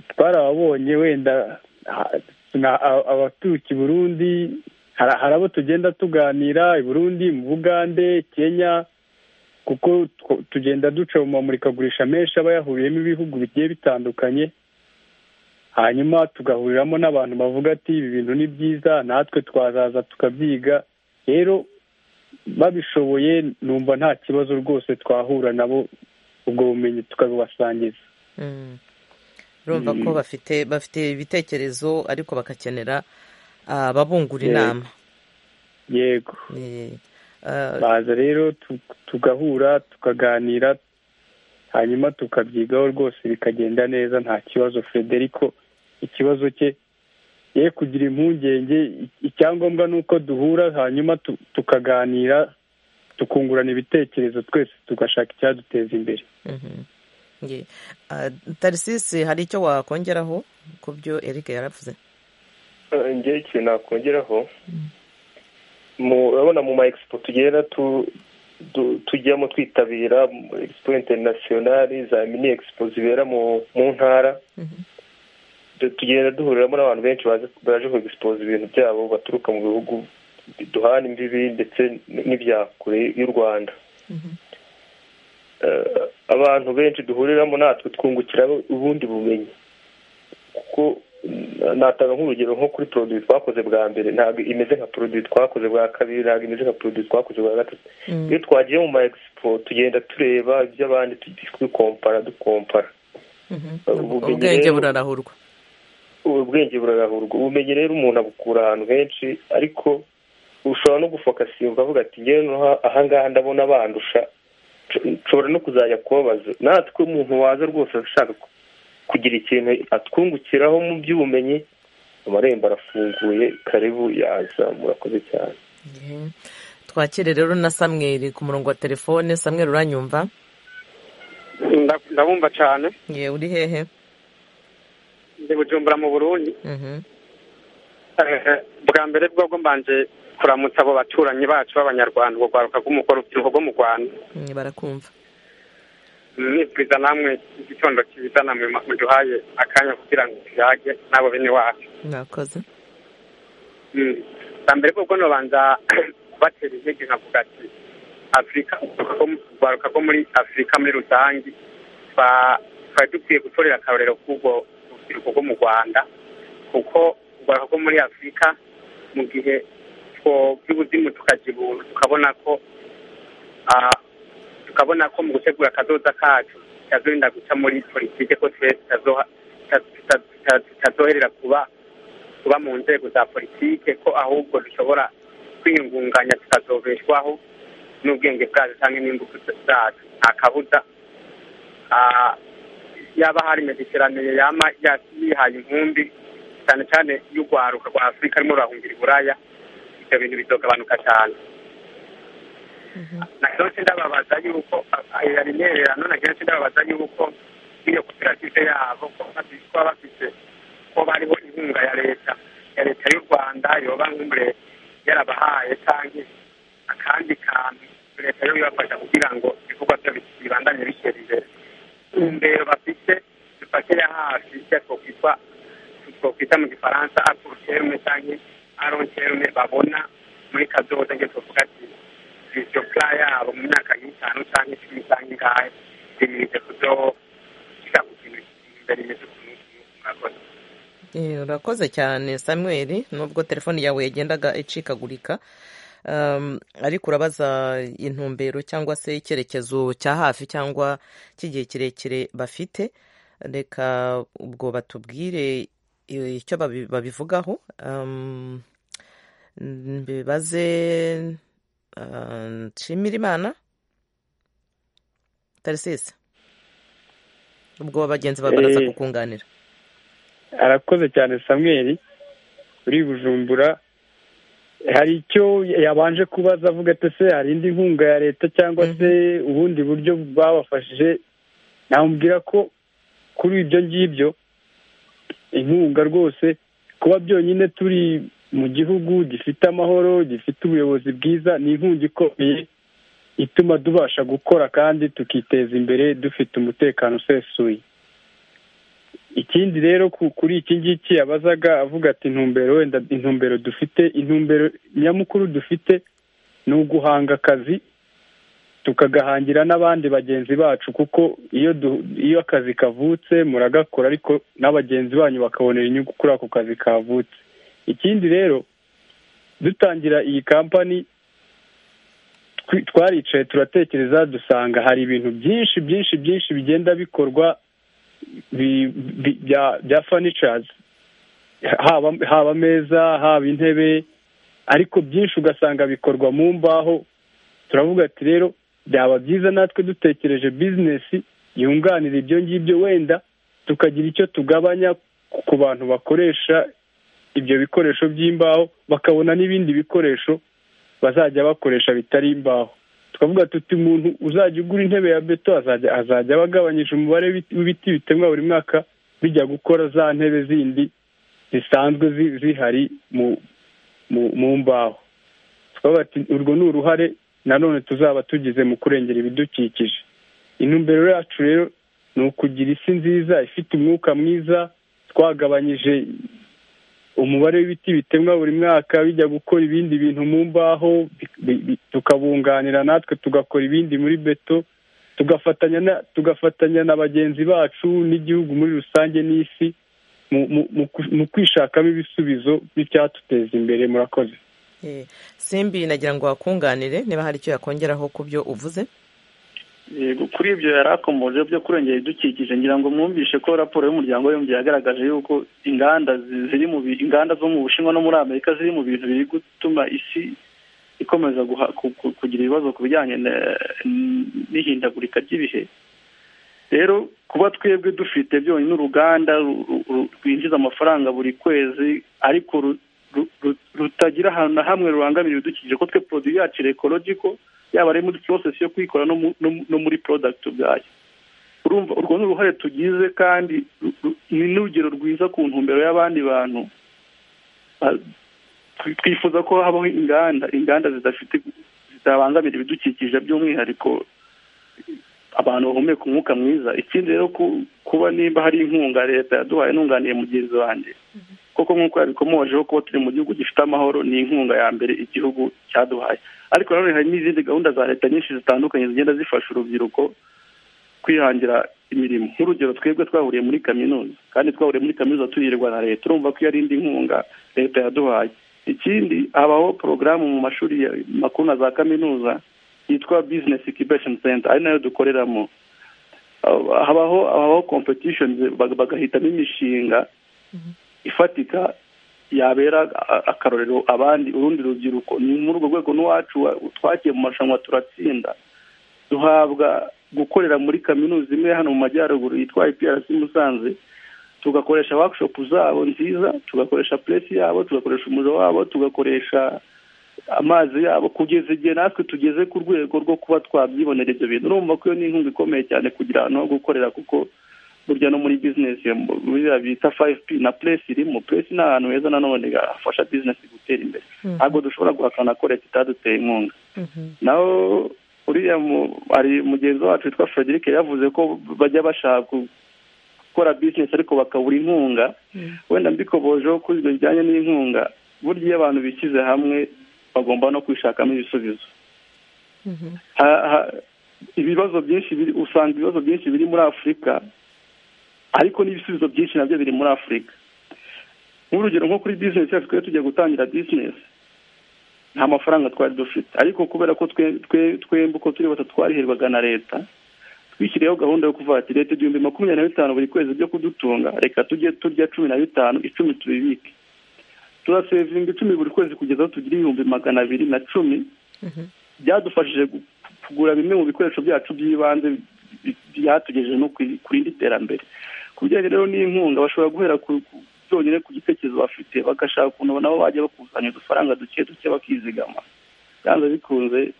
twarababonye wenda abaturuka i burundi hari abo tugenda tuganira i burundi mu bugande kenya kuko tugenda duca mu mamurikagurisha menshi aba yahuriyemo ibihugu bigiye bitandukanye hanyuma tugahuriramo n'abantu bavuga ati ibi bintu ni byiza natwe twazaza tukabyiga rero babishoboye numva nta kibazo rwose twahura nabo ubwo bumenyi tukabubasangiza urumva ko bafite bafite ibitekerezo ariko bagakenera ababungura inama yego baza rero tugahura tukaganira hanyuma tukabyigaho rwose bikagenda neza nta kibazo federico ikibazo cye ye kugira impungenge icyangombwa ni uko duhura hanyuma tukaganira tukungurana ibitekerezo twese tugashaka icyaduteza imbere tarisisi hari icyo wakongeraho ku byo eric yaravuze ngewe ikintu nakongeraho urabona mu ma expo tugenda tujyamo twitabira expo interinasiyonari za mini expo zibera mu ntara tugenda duhuriramo n'abantu benshi baje ku expoza ibintu byabo baturuka mu bihugu duhana imbibi ndetse n'ibya kure y'u rwanda abantu benshi duhuriramo natwe twungukira ubundi bumenyi kuko natanga nk'urugero nko kuri poroduwi twakoze bwa mbere ntabwo imeze nka poroduwi twakoze bwa kabiri ntabwo imeze nka poroduwi twakoze bwa gatatu iyo twagiye mu ma egisipo tugenda tureba iby'abandi twikompara dukompara ubwenge burarahurwa ubwenge burarahurwa ubumenyi rero umuntu abukura ahantu henshi ariko ushobora no gufokasinga ukavuga ati ngewe ahangaha ndabona bandusha nshobora no kuzajya kubabaza natwe umuntu waza rwose ashaka kugira ikintu atwungukiraho mu by'ubumenyi amarembo arafunguye karibu yaza murakoze cyane twakire rero na samweri ku murongo wa telefone samweri uranyumva ndabumva cyane ye uri hehe ndi bujumbura mu burundi bwa mbere bwo mbanje kuramutsa abo baturanyi bacu b'abanyarwanda urwaruka rw'urubyiruko rwo mu rwanda barakumva nibwiza namwe igitondo cyiza namwe muduhaye akanya kugira ngo tuyage n'abo bene wacu mwakoze bwa mbere bwo nabanza batera intege nkavuga ati afurika urwaruka rwo muri afurika muri rusange twari dukwiye gutorera akarorero k'ubwo rubyiruko rwo mu rwanda kuko urwaruka rwo muri afurika mu gihe by'ubuzimu tukajya tukabona ko tukabona ko mu gutegura akadoda kacu tutazorinda guca muri politiki ko twese tutazoherera kuba kuba mu nzego za politiki ko ahubwo dushobora kwiyungunganya tukazobeshwaho n'ubwenge bwacu cyangwa n'imbuto zacu nta kabuza yaba hari mediterane yaba yihaye inkumbi cyane cyane y'urwaruka rwa afurika arimo rurahungira uburaya ibyo bintu bizogabanuka cyane na kenshi ndababaza yuko hari intererano na kenshi ndababaza yuko iyo koperative yabo ko kuba bafite ko bariho inkunga ya leta ya leta y'u rwanda yoba nk'umure yarabahaye cyangwa akandi kantu leta yo ibafasha kugira ngo ibikorwa byo bibandanye bitera imbere intumbero bafite dufatira hafi icyo twakwita twakwita mu gifaransa apuruterume cyangwa aronterume babona muri kadoda ngo tuvuga ati viziyo bwa yabo mu myaka y'itanu cyangwa icumi cyangwa ingahe birinze kudoho kujya ku kintu imbere imeze ukuntu mwakoze urakoze cyane samuel nubwo telefone yawe yagendaga icikagurika ariko urabaza intumbero cyangwa se icyerekezo cya hafi cyangwa cy'igihe kirekire bafite reka ubwo batubwire icyo babivugaho bibaze nshimira imana tarisisi ubwo bagenzi baraza kukunganira arakoze cyane samweri uri bujumbura hari icyo yabanje kubaza avuga ati se hari indi nkunga ya leta cyangwa se ubundi buryo babafashije namubwira ko kuri ibyo ngibyo inkunga rwose kuba byonyine turi mu gihugu gifite amahoro gifite ubuyobozi bwiza ni inkunga ikomeye ituma tubasha gukora kandi tukiteza imbere dufite umutekano usesuye ikindi rero kuri iki ngiki yabazaga avuga ati intumbero wenda intumbero dufite intumbero nyamukuru dufite ni uguhanga akazi tukagahangira n'abandi bagenzi bacu kuko iyo iyo akazi kavutse muragakora ariko n'abagenzi banyu bakabonera inyungu kuri ako kazi kavutse ikindi rero dutangira iyi kampani twaricaye turatekereza dusanga hari ibintu byinshi byinshi byinshi bigenda bikorwa bya furniture haba ameza haba intebe ariko byinshi ugasanga bikorwa mu mbaho turavuga ati rero byaba byiza natwe dutekereje bizinesi yunganira ibyo ngibyo wenda tukagira icyo tugabanya ku bantu bakoresha ibyo bikoresho by'imbaho bakabona n'ibindi bikoresho bazajya bakoresha bitari imbaho twavuga tuti umuntu uzajya ugura intebe ya beto azajya aba agabanyije umubare w'ibiti bitemwa buri mwaka bijya gukora za ntebe zindi zisanzwe zihari mu mbaho twavuga ati urwo ni uruhare nanone tuzaba tugize mu kurengera ibidukikije intumbero yacu rero ni ukugira isi nziza ifite umwuka mwiza twagabanyije umubare w'ibiti bitemwa buri mwaka bijya gukora ibindi bintu mu mbaho tukabunganira natwe tugakora ibindi muri beto tugafatanya na bagenzi bacu n'igihugu muri rusange n'isi mu kwishakamo ibisubizo by'icyatuteza imbere murakoze simbi nagira ngo wakunganire niba hari icyo yakongeraho ku byo uvuze kuri ibyo yari akomoje byo kurengera ibidukikije ngira ngo mwumvishe ko raporo y'umuryango w'abibumbye yagaragaje yuko inganda ziri mu inganda zo mu bushinwa no muri amerika ziri mu bintu biri gutuma isi ikomeza kugira ibibazo ku bijyanye n'ihindagurika ry'ibihe rero kuba twebwe dufite byonyine uruganda rwinjiza amafaranga buri kwezi ariko rutagira ahantu na hamwe rubangamira ibidukikije ko twe poroduwi yacu rekorogiko yaba ari muri porosesi yo kuyikora no muri porodagiti ubwayo urumva urwo ni uruhare tugize kandi ni n'urugero rwiza ku ntumbero y'abandi bantu twifuza ko habaho inganda inganda zidafite zitabangamira ibidukikije by'umwihariko abantu bahumeka umwuka mwiza ikindi rero kuba nimba hari inkunga leta yaduhaye ntunganiye mugenzi wanjye koko nk'uko yabikomojeho kuba turi mu gihugu gifite amahoro ni inkunga ya mbere igihugu cyaduhaye ariko nanone hari n'izindi gahunda za leta nyinshi zitandukanye zigenda zifasha urubyiruko kwihangira imirimo nk'urugero twebwe twahuriye muri kaminuza kandi twahuriye muri kaminuza tuyirirwa na leta urumva ko iyo ari indi nkunga leta yaduhaye ikindi habaho porogaramu mu mashuri makuru na za kaminuza yitwa bizinesi ikibesheni senta ari nayo dukoreramo habaho habaho kompetishoni bagahitamo imishinga ifatika yabera akarorero abandi urundi rubyiruko ni muri urwo rwego n'uwacu twagiye mu marushanwa turatsinda duhabwa gukorera muri kaminuza imwe hano mu majyaruguru yitwa IPRC Musanze tugakoresha workshop zabo nziza tugakoresha presi yabo tugakoresha umuriro wabo tugakoresha amazi yabo kugeza igihe natwe tugeze ku rwego rwo kuba twabyibonera ibyo bintu urumva ko iyo ni inkunga ikomeye cyane kugira ahantu ho gukorera kuko burya no muri bizinesi buriya bita fayive pi na puresi irimo puresi ni ahantu heza nanone hafasha bizinesi gutera imbere ntabwo dushobora guhakana ko leta itaduteye inkunga naho uriya hari mugenzi wacu witwa frederic yavuze ko bajya bashaka gukora bizinesi ariko bakabura inkunga wenda mbikobojeho ko ibyo bijyanye n'inkunga burya iyo abantu bishyize hamwe bagomba no kwishakamo ibisubizo ibibazo byinshi usanga ibibazo byinshi biri muri afurika ariko n'ibisubizo byinshi nabyo biri muri afurika nk'urugero nko kuri bizinesi yacu twe tujya gutangira bizinesi nta mafaranga twari dufite ariko kubera ko twembi uko turi batatu twarihirwaga na leta twishyiriyeho gahunda yo kuvuga ati leta igihumbi makumyabiri na bitanu buri kwezi byo kudutunga reka tujye turya cumi na bitanu icumi tubibike turasevinga icumi buri kwezi kugeza aho tugira ibihumbi magana abiri na cumi byadufashije kugura bimwe mu bikoresho byacu by'ibanze byatugejeje no ku rindi terambere ku bijyanye rero n'inkunga bashobora guhera byonyine ku gitekerezo bafite bagashaka ukuntu nabo bajya bakusanya udufaranga duke duke bakizigama byanze bikunze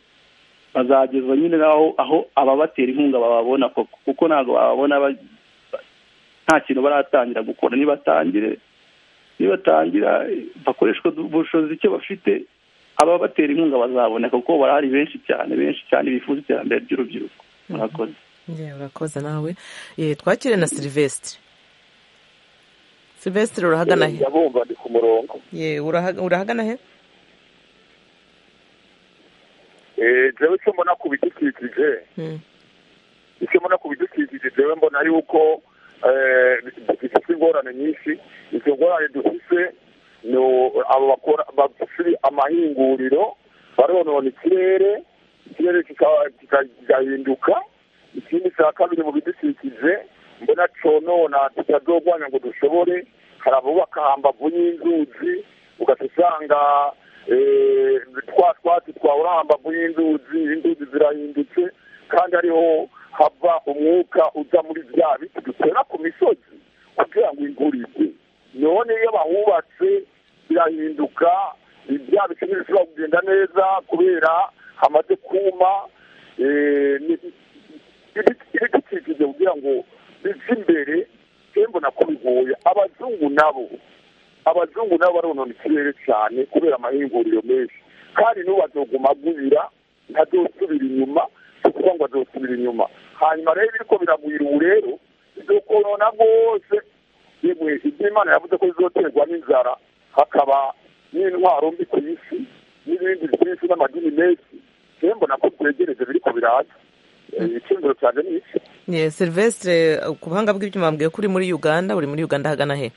bazagezwa nyine naho aho ababatera inkunga bababona kuko ntabwo bababona nta kintu baratangira gukora nibatangire nibatangira bakoreshwa ubushobozi icyo bafite ababatera inkunga bazaboneka kuko barahari benshi cyane benshi cyane bifuza iterambere ry'urubyiruko murakoze urakoze nawe twakire na silivesitire silvesitire urahagana he yabumva ni ku murongo urahagana he jewe icyo mbona ku bidukikije icyo mbona ku bidukikije jewe mbona yuko dufite ingorane nyinshi izo ngorane dufite ni abo bakora bafite amahinguriro baronona ikirere ikirere kigahinduka ikindi cya kabiri mu bidukikije mbona conona tutazogwanya ngo dushobore hari abubaka hambavu y'inzuzi ugahita usanga twa twatsi twahura hambavu y'inzuzi inzuzi zirahindutse kandi ariho hava umwuka uza muri bya biti dutera ku misozi kugira ngo imvura igwe none iyo bahubatse birahinduka bya bice ntibishobora kugenda neza kubera hamaze kuma ibidukikije kugira ngo biva imbere mbona ko bigoye abazungu nabo abazungu nabo baronona ikirere cyane kubera amahinguriro menshi kandi n'uwazoguma agwira ntazosubira inyuma kuko ngo azosubira inyuma hanyuma rero biriko biragwira ubu rero bizokorona rwose yemwe ibyo imana yavuze ko bizoterwa n'inzara hakaba n'intwaro mbi ku isi n'ibindi byinshi n'amadini menshi rero mbona ko twegereje biriko biraza ikindiro cyane ni iki silvestre ku buhanga bw'ibyuma bambwiye ko uri muri uganda uri muri uganda hagana he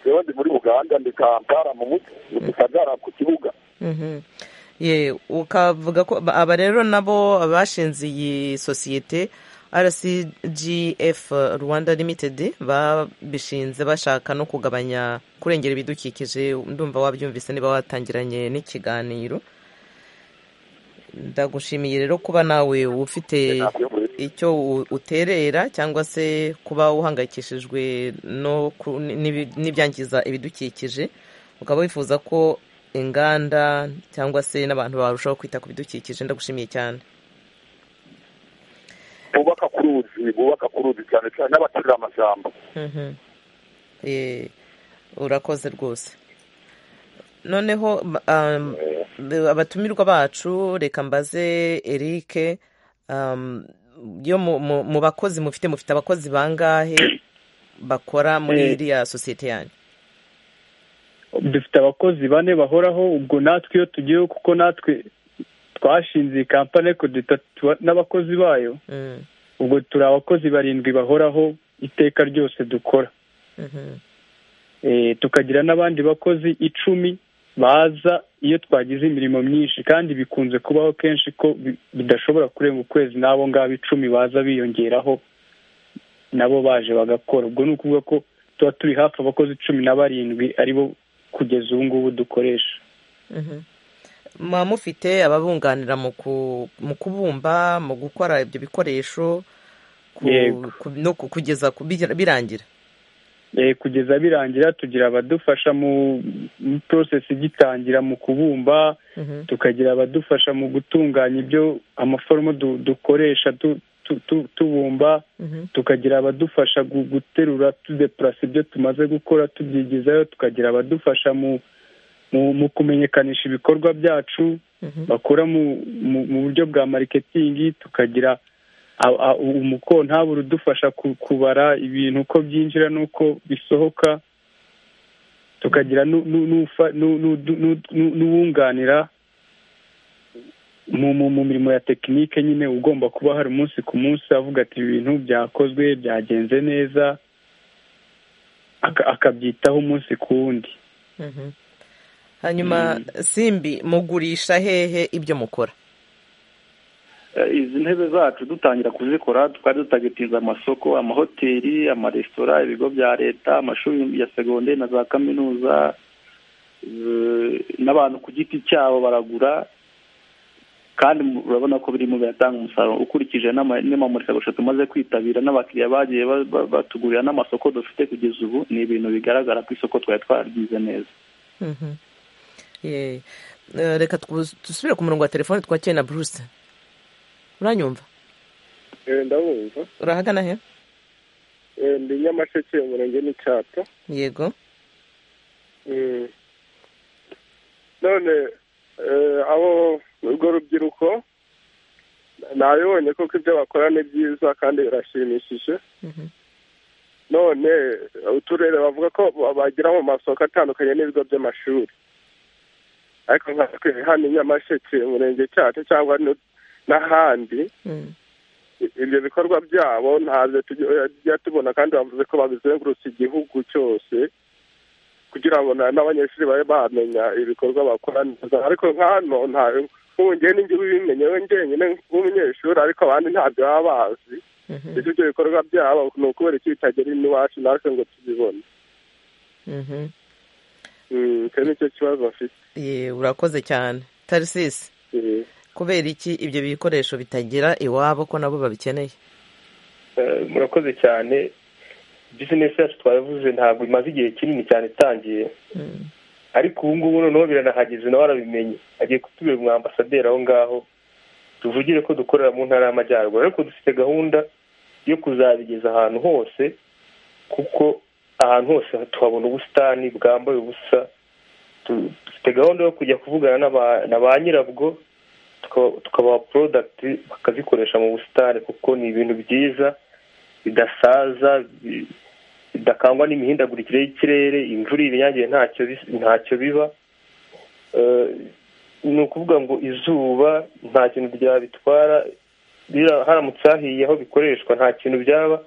rero ndi muri uganda ndi kampala mu mujyi mu gisagara ku kibuga ukavuga ko aba rero nabo bashinze iyi sosiyete rcgf rwanda limitedi babishinze bashaka no kugabanya kurengera ibidukikije ndumva wabyumvise niba watangiranye n'ikiganiro ndagushimiye rero kuba nawe ufite icyo uterera cyangwa se kuba uhangayikishijwe n'ibyangiza ibidukikije ukaba wifuza ko inganda cyangwa se n'abantu barushaho kwita ku bidukikije ndagushimiye cyane bubaka ku ruzi bubaka ku ruzi cyane cyane n'abaturira amashyamba urakoze rwose noneho abatumirwa bacu reka mbaze erike yo mu bakozi mufite mufite abakozi bangahe bakora muri iriya sosiyete yanyu dufite abakozi bane bahoraho ubwo natwe iyo tugiyeho kuko natwe twashinze iyi kampani ariko n'abakozi bayo ubwo turi abakozi barindwi bahoraho iteka ryose dukora tukagira n'abandi bakozi icumi baza iyo twagize imirimo myinshi kandi bikunze kubaho kenshi ko bidashobora kurenga ukwezi n'abo ngabo icumi baza biyongeraho nabo baje bagakora ubwo ni ukuvuga ko tuba turi hafi abakozi cumi na barindwi aribo kugeza ubu ngubu dukoresha muba mufite ababunganira mu kubumba mu gukora ibyo bikoresho no kugeza birangira kugeza birangira tugira abadufasha mu porosesi igitangira mu kubumba tukagira abadufasha mu gutunganya ibyo amaforume dukoresha tubumba tukagira abadufasha guterura tudepurasa ibyo tumaze gukora tubyigizayo tukagira abadufasha mu kumenyekanisha ibikorwa byacu bakora mu buryo bwa mariketingi tukagira umukontabura udufasha kubara ibintu uko byinjira n'uko bisohoka tukagira n'uwunganira mu mirimo ya tekinike nyine ugomba kuba hari umunsi ku munsi avuga ati ibintu byakozwe byagenze neza akabyitaho umunsi ku wundi hanyuma simbi mugurisha hehe ibyo mukora izi ntebe zacu dutangira kuzikora twari dutagitinze amasoko amahoteli amaresitora ibigo bya leta amashuri ya segonderi na za kaminuza n'abantu ku giti cyabo baragura kandi urabona ko birimo biratanga umusaruro ukurikije n'amamurikagurisha tumaze kwitabira n'abakiriya bagiye batugurira n'amasoko dufite kugeza ubu ni ibintu bigaragara ku isoko twari twaryize neza reka dusubire ku murongo wa telefone twakire na buruse uranyumva ndabumva urahagana he ndi nyamasheke umurenge n'icyapa yego none abo urwo rubyiruko nabibonye kuko ibyo bakora ni byiza kandi birashimishije none uturere bavuga ko bagira mu masoko atandukanye n'ibigo by'amashuri ariko nka hano i nyamasheke umurenge cyacu cyangwa n'ahandi ibyo bikorwa byabo ntabyo tujya tubona kandi bavuze ko babizengurutse igihugu cyose kugira ngo n'abanyeshuri babe bamenya ibikorwa bakora neza ariko nk'hano nk'ubu ngewe n'igihugu bimenye we njyenyine nk'umunyeshuri ariko abandi ntabyo baba bazi ndetse ibyo bikorwa byabo ni ukubera iki bitagera iwacu natwe ngo tubibone icyo ni cyo kibazo bafite urakoze cyane tarisisi kubera iki ibyo bikoresho bitagera iwabo ko nabo babikeneye murakoze cyane bizinesi yacu twabivuze ntabwo imaze igihe kinini cyane itangiye ariko ubu ngubu noneho biranahageze nawe arabimenye agiye kutubera umwambasaderi aho ngaho tuvugire ko dukorera mu ntara y'amajyaruguru ariko dufite gahunda yo kuzabigeza ahantu hose kuko ahantu hose tuhabona ubusitani bwambaye ubusa dufite gahunda yo kujya kuvugana na ba nyirabwo tukabaha porodagiti bakazikoresha mu busitani kuko ni ibintu byiza bidasaza bidakangwa n'imihindagurikire y'ikirere imvura ibinyagiye ntacyo biba ni ukuvuga ngo izuba nta kintu byabitwara haramutse hahiye aho bikoreshwa nta kintu byaba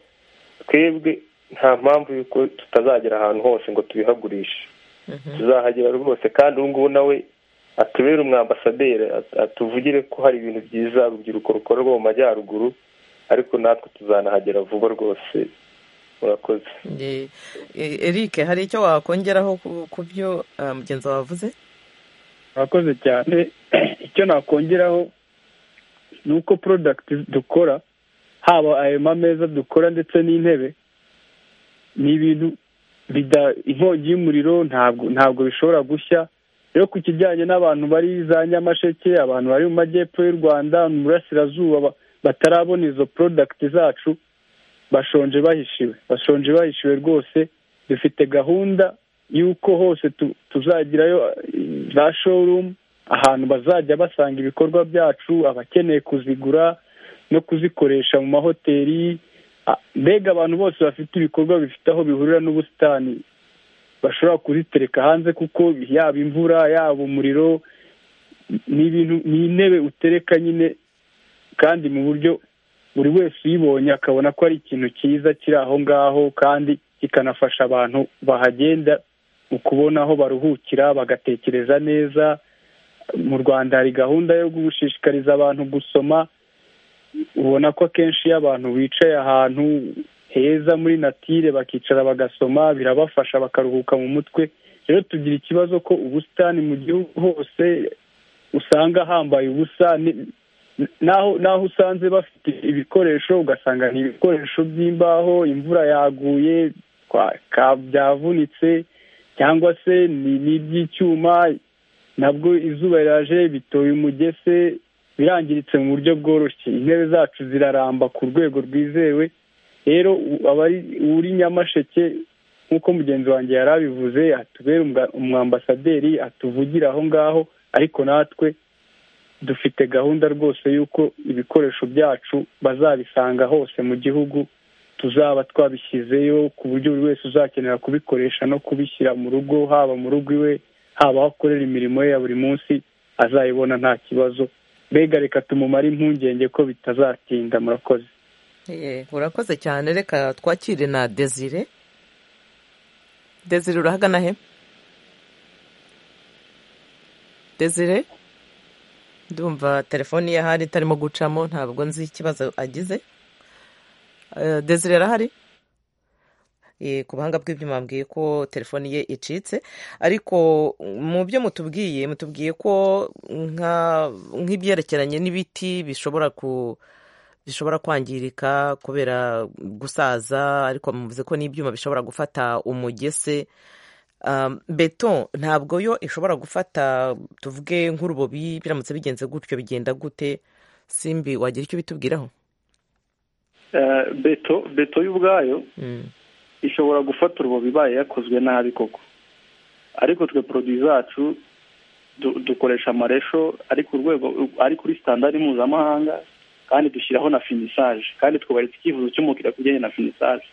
twebwe nta mpamvu y'uko tutazagera ahantu hose ngo tubihagurishe tuzahagera rwose kandi ubu ngubu nawe atubere umwambasaderi atuvugire ko hari ibintu byiza urubyiruko rukorerwa mu majyaruguru ariko natwe tuzanahagera vuba rwose murakoze eric hari icyo wakongeraho ku byo mugenzi wavuze murakoze cyane icyo nakongeraho ni uko porodagiti dukora haba ayo mameza dukora ndetse n'intebe ni ibintu inkongi y'umuriro ntabwo ntabwo bishobora gushya rero ku kijyanye n'abantu bari za nyamasheke abantu bari mu majyepfo y'u rwanda mu burasirazuba batarabona izo porodagiti zacu bashonje bahishiwe bashonje bahishiwe rwose dufite gahunda y'uko hose tuzagirayo za shorumu ahantu bazajya basanga ibikorwa byacu abakeneye kuzigura no kuzikoresha mu mahoteli mbega abantu bose bafite ibikorwa bifite aho bihurira n'ubusitani bashobora kuzitereka hanze kuko yaba imvura yaba umuriro ni ibintu ni intebe utereka nyine kandi mu buryo buri wese uyibonye akabona ko ari ikintu cyiza kiri aho ngaho kandi kikanafasha abantu bahagenda mu kubona aho baruhukira bagatekereza neza mu rwanda hari gahunda yo gushishikariza abantu gusoma ubona ko akenshi iyo abantu bicaye ahantu heza muri natire bakicara bagasoma birabafasha bakaruhuka mu mutwe rero tugira ikibazo ko ubusitani mu gihugu hose usanga hambaye ubusa naho naho usanze bafite ibikoresho ugasanga ni ibikoresho by'imbaho imvura yaguye byavunitse cyangwa se ni iby'icyuma nabwo izuba riraje bitoye umugese birangiritse mu buryo bworoshye intebe zacu ziraramba ku rwego rwizewe rero uri nyamasheke nk'uko mugenzi wanjye yari abivuze atubere umwambasaderi atuvugira aho ngaho ariko natwe dufite gahunda rwose y'uko ibikoresho byacu bazabisanga hose mu gihugu tuzaba twabishyizeyo ku buryo buri wese uzakenera kubikoresha no kubishyira mu rugo haba mu rugo iwe haba aho akorera imirimo ye ya buri munsi azayibona nta kibazo mbega reka tumumare impungenge ko bitazatinda murakoze urakoze cyane reka twakire na desire desire urahagana he desire ndumva telefoni ye ahari itarimo gucamo ntabwo nzi ikibazo agize desire arahari ku buhanga bw'ibyuma mbwiye ko telefoni ye icitse ariko mu byo mutubwiye mutubwiye ko nk'ibyerekeranye n'ibiti bishobora ku bishobora kwangirika kubera gusaza ariko muvuze ko n'ibyuma bishobora gufata umugese beto ntabwo yo ishobora gufata tuvuge nk'urubobi biramutse bigenze gutyo bigenda gute simbi wagira icyo bitubwiraho beto beto y'ubwayo ishobora gufata urubobi ibaye yakozwe nabi koko ariko twe poroduwi zacu dukoresha amaresho ari ku rwego ari kuri sitandari mpuzamahanga kandi dushyiraho na finisaje kandi twubaritse icyifuzo cy'umukiriya ku bijyanye na finisaje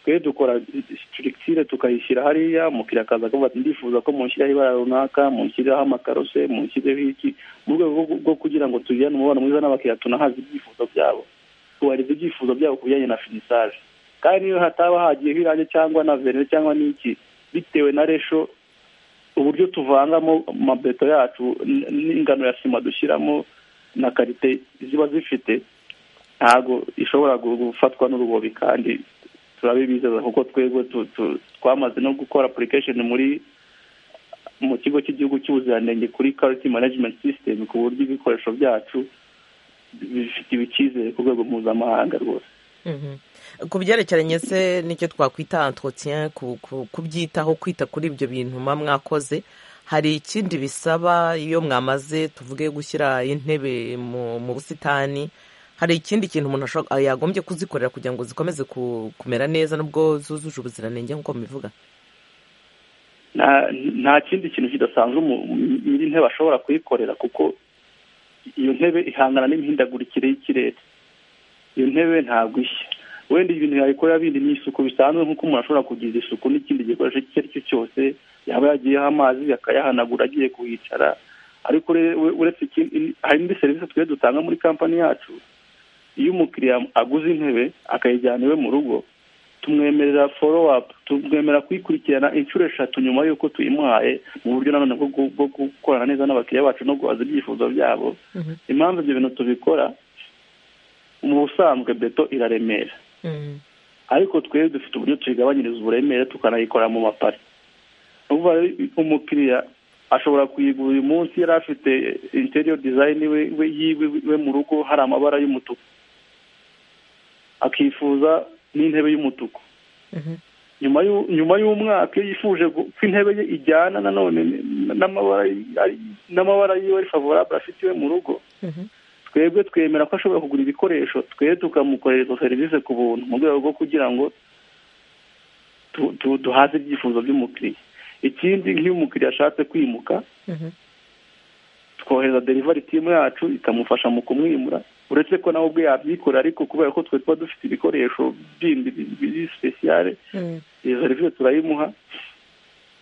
twe dukora sitirikitire tukayishyira hariya umukiriya akaza akavuga ati ndifuza ko munshyiraho ibara runaka munshyireho amakarose munshyireho iki mu rwego rwo kugira ngo tugirane umubano mwiza n'abakiriya tunahaze ibyifuzo byabo tubarize ibyifuzo byabo ku bijyanye na finisaje kandi niyo hataba hagiyeho irange cyangwa na verine cyangwa n'iki bitewe na resho uburyo tuvangamo amabeto yacu n'ingano ya sima dushyiramo na karite ziba zifite ntabwo ishobora gufatwa n'urubobi kandi turabibizeza kuko twebwe twamaze no gukora application muri mu kigo cy'igihugu cy'ubuziranenge kuri quality management system ku buryo ibikoresho byacu bifite icyizere ku rwego mpuzamahanga rwose ku byerekeranye se nicyo twakwita entretien kubyitaho kwita kuri ibyo bintu muba mwakoze hari ikindi bisaba iyo mwamaze tuvuge gushyira intebe mu busitani hari ikindi kintu umuntu yagombye kuzikorera kugira ngo zikomeze kumera neza nubwo zuzuje ubuziranenge nk'uko mubivuga nta kindi kintu kidasanzwe nyiri ntebe ashobora kuyikorera kuko iyo ntebe ihangana n'imihindagurikire y'ikirere iyo ntebe ntabwo ishya wenda ibintu yayikorera bindi ni isuku bisanzwe nk'uko umuntu ashobora kugira isuku n'ikindi gikoresho icyo ari cyo cyose yaba yagiyeho amazi akayahanagura agiye kuhicara ariko uretse hari n'indi serivisi twe dutanga muri kampani yacu iyo umukiriya aguze intebe akayijyana iwe mu rugo tumwemerera foro apu tumwemera kuyikurikirana inshuro eshatu nyuma y'uko tuyimuhaye mu buryo nanone bwo gukorana neza n'abakiriya bacu no guhaza ibyifuzo byabo impamvu ibyo bintu tubikora mu busanzwe beto iraremera ariko twebwe dufite uburyo tuyigabanyiriza uburemere tukanayikora mu mapari ubu umukiriya ashobora kuyigura uyu munsi yari afite interior design we yiwe we mu rugo hari amabara y'umutuku akifuza n'intebe y'umutuku nyuma nyuma y'umwaka iyo yifuje ko intebe ye ijyana nanone n'amabara n'amabara yiwe ari favorable afite iwe mu rugo twebwe twemera ko ashobora kugura ibikoresho twe tukamukorera serivisi ku buntu mu rwego rwo kugira ngo duhaze ibyifuzo by'umukiriya ikindi nk'iyo umukiriya ashatse kwimuka twohereza derivari timu yacu ikamufasha mu kumwimura uretse ko nawe ubwe yabyikora ariko kubera ko twe tuba dufite ibikoresho bindi biri sipesiyare iyo serivisi turayimuha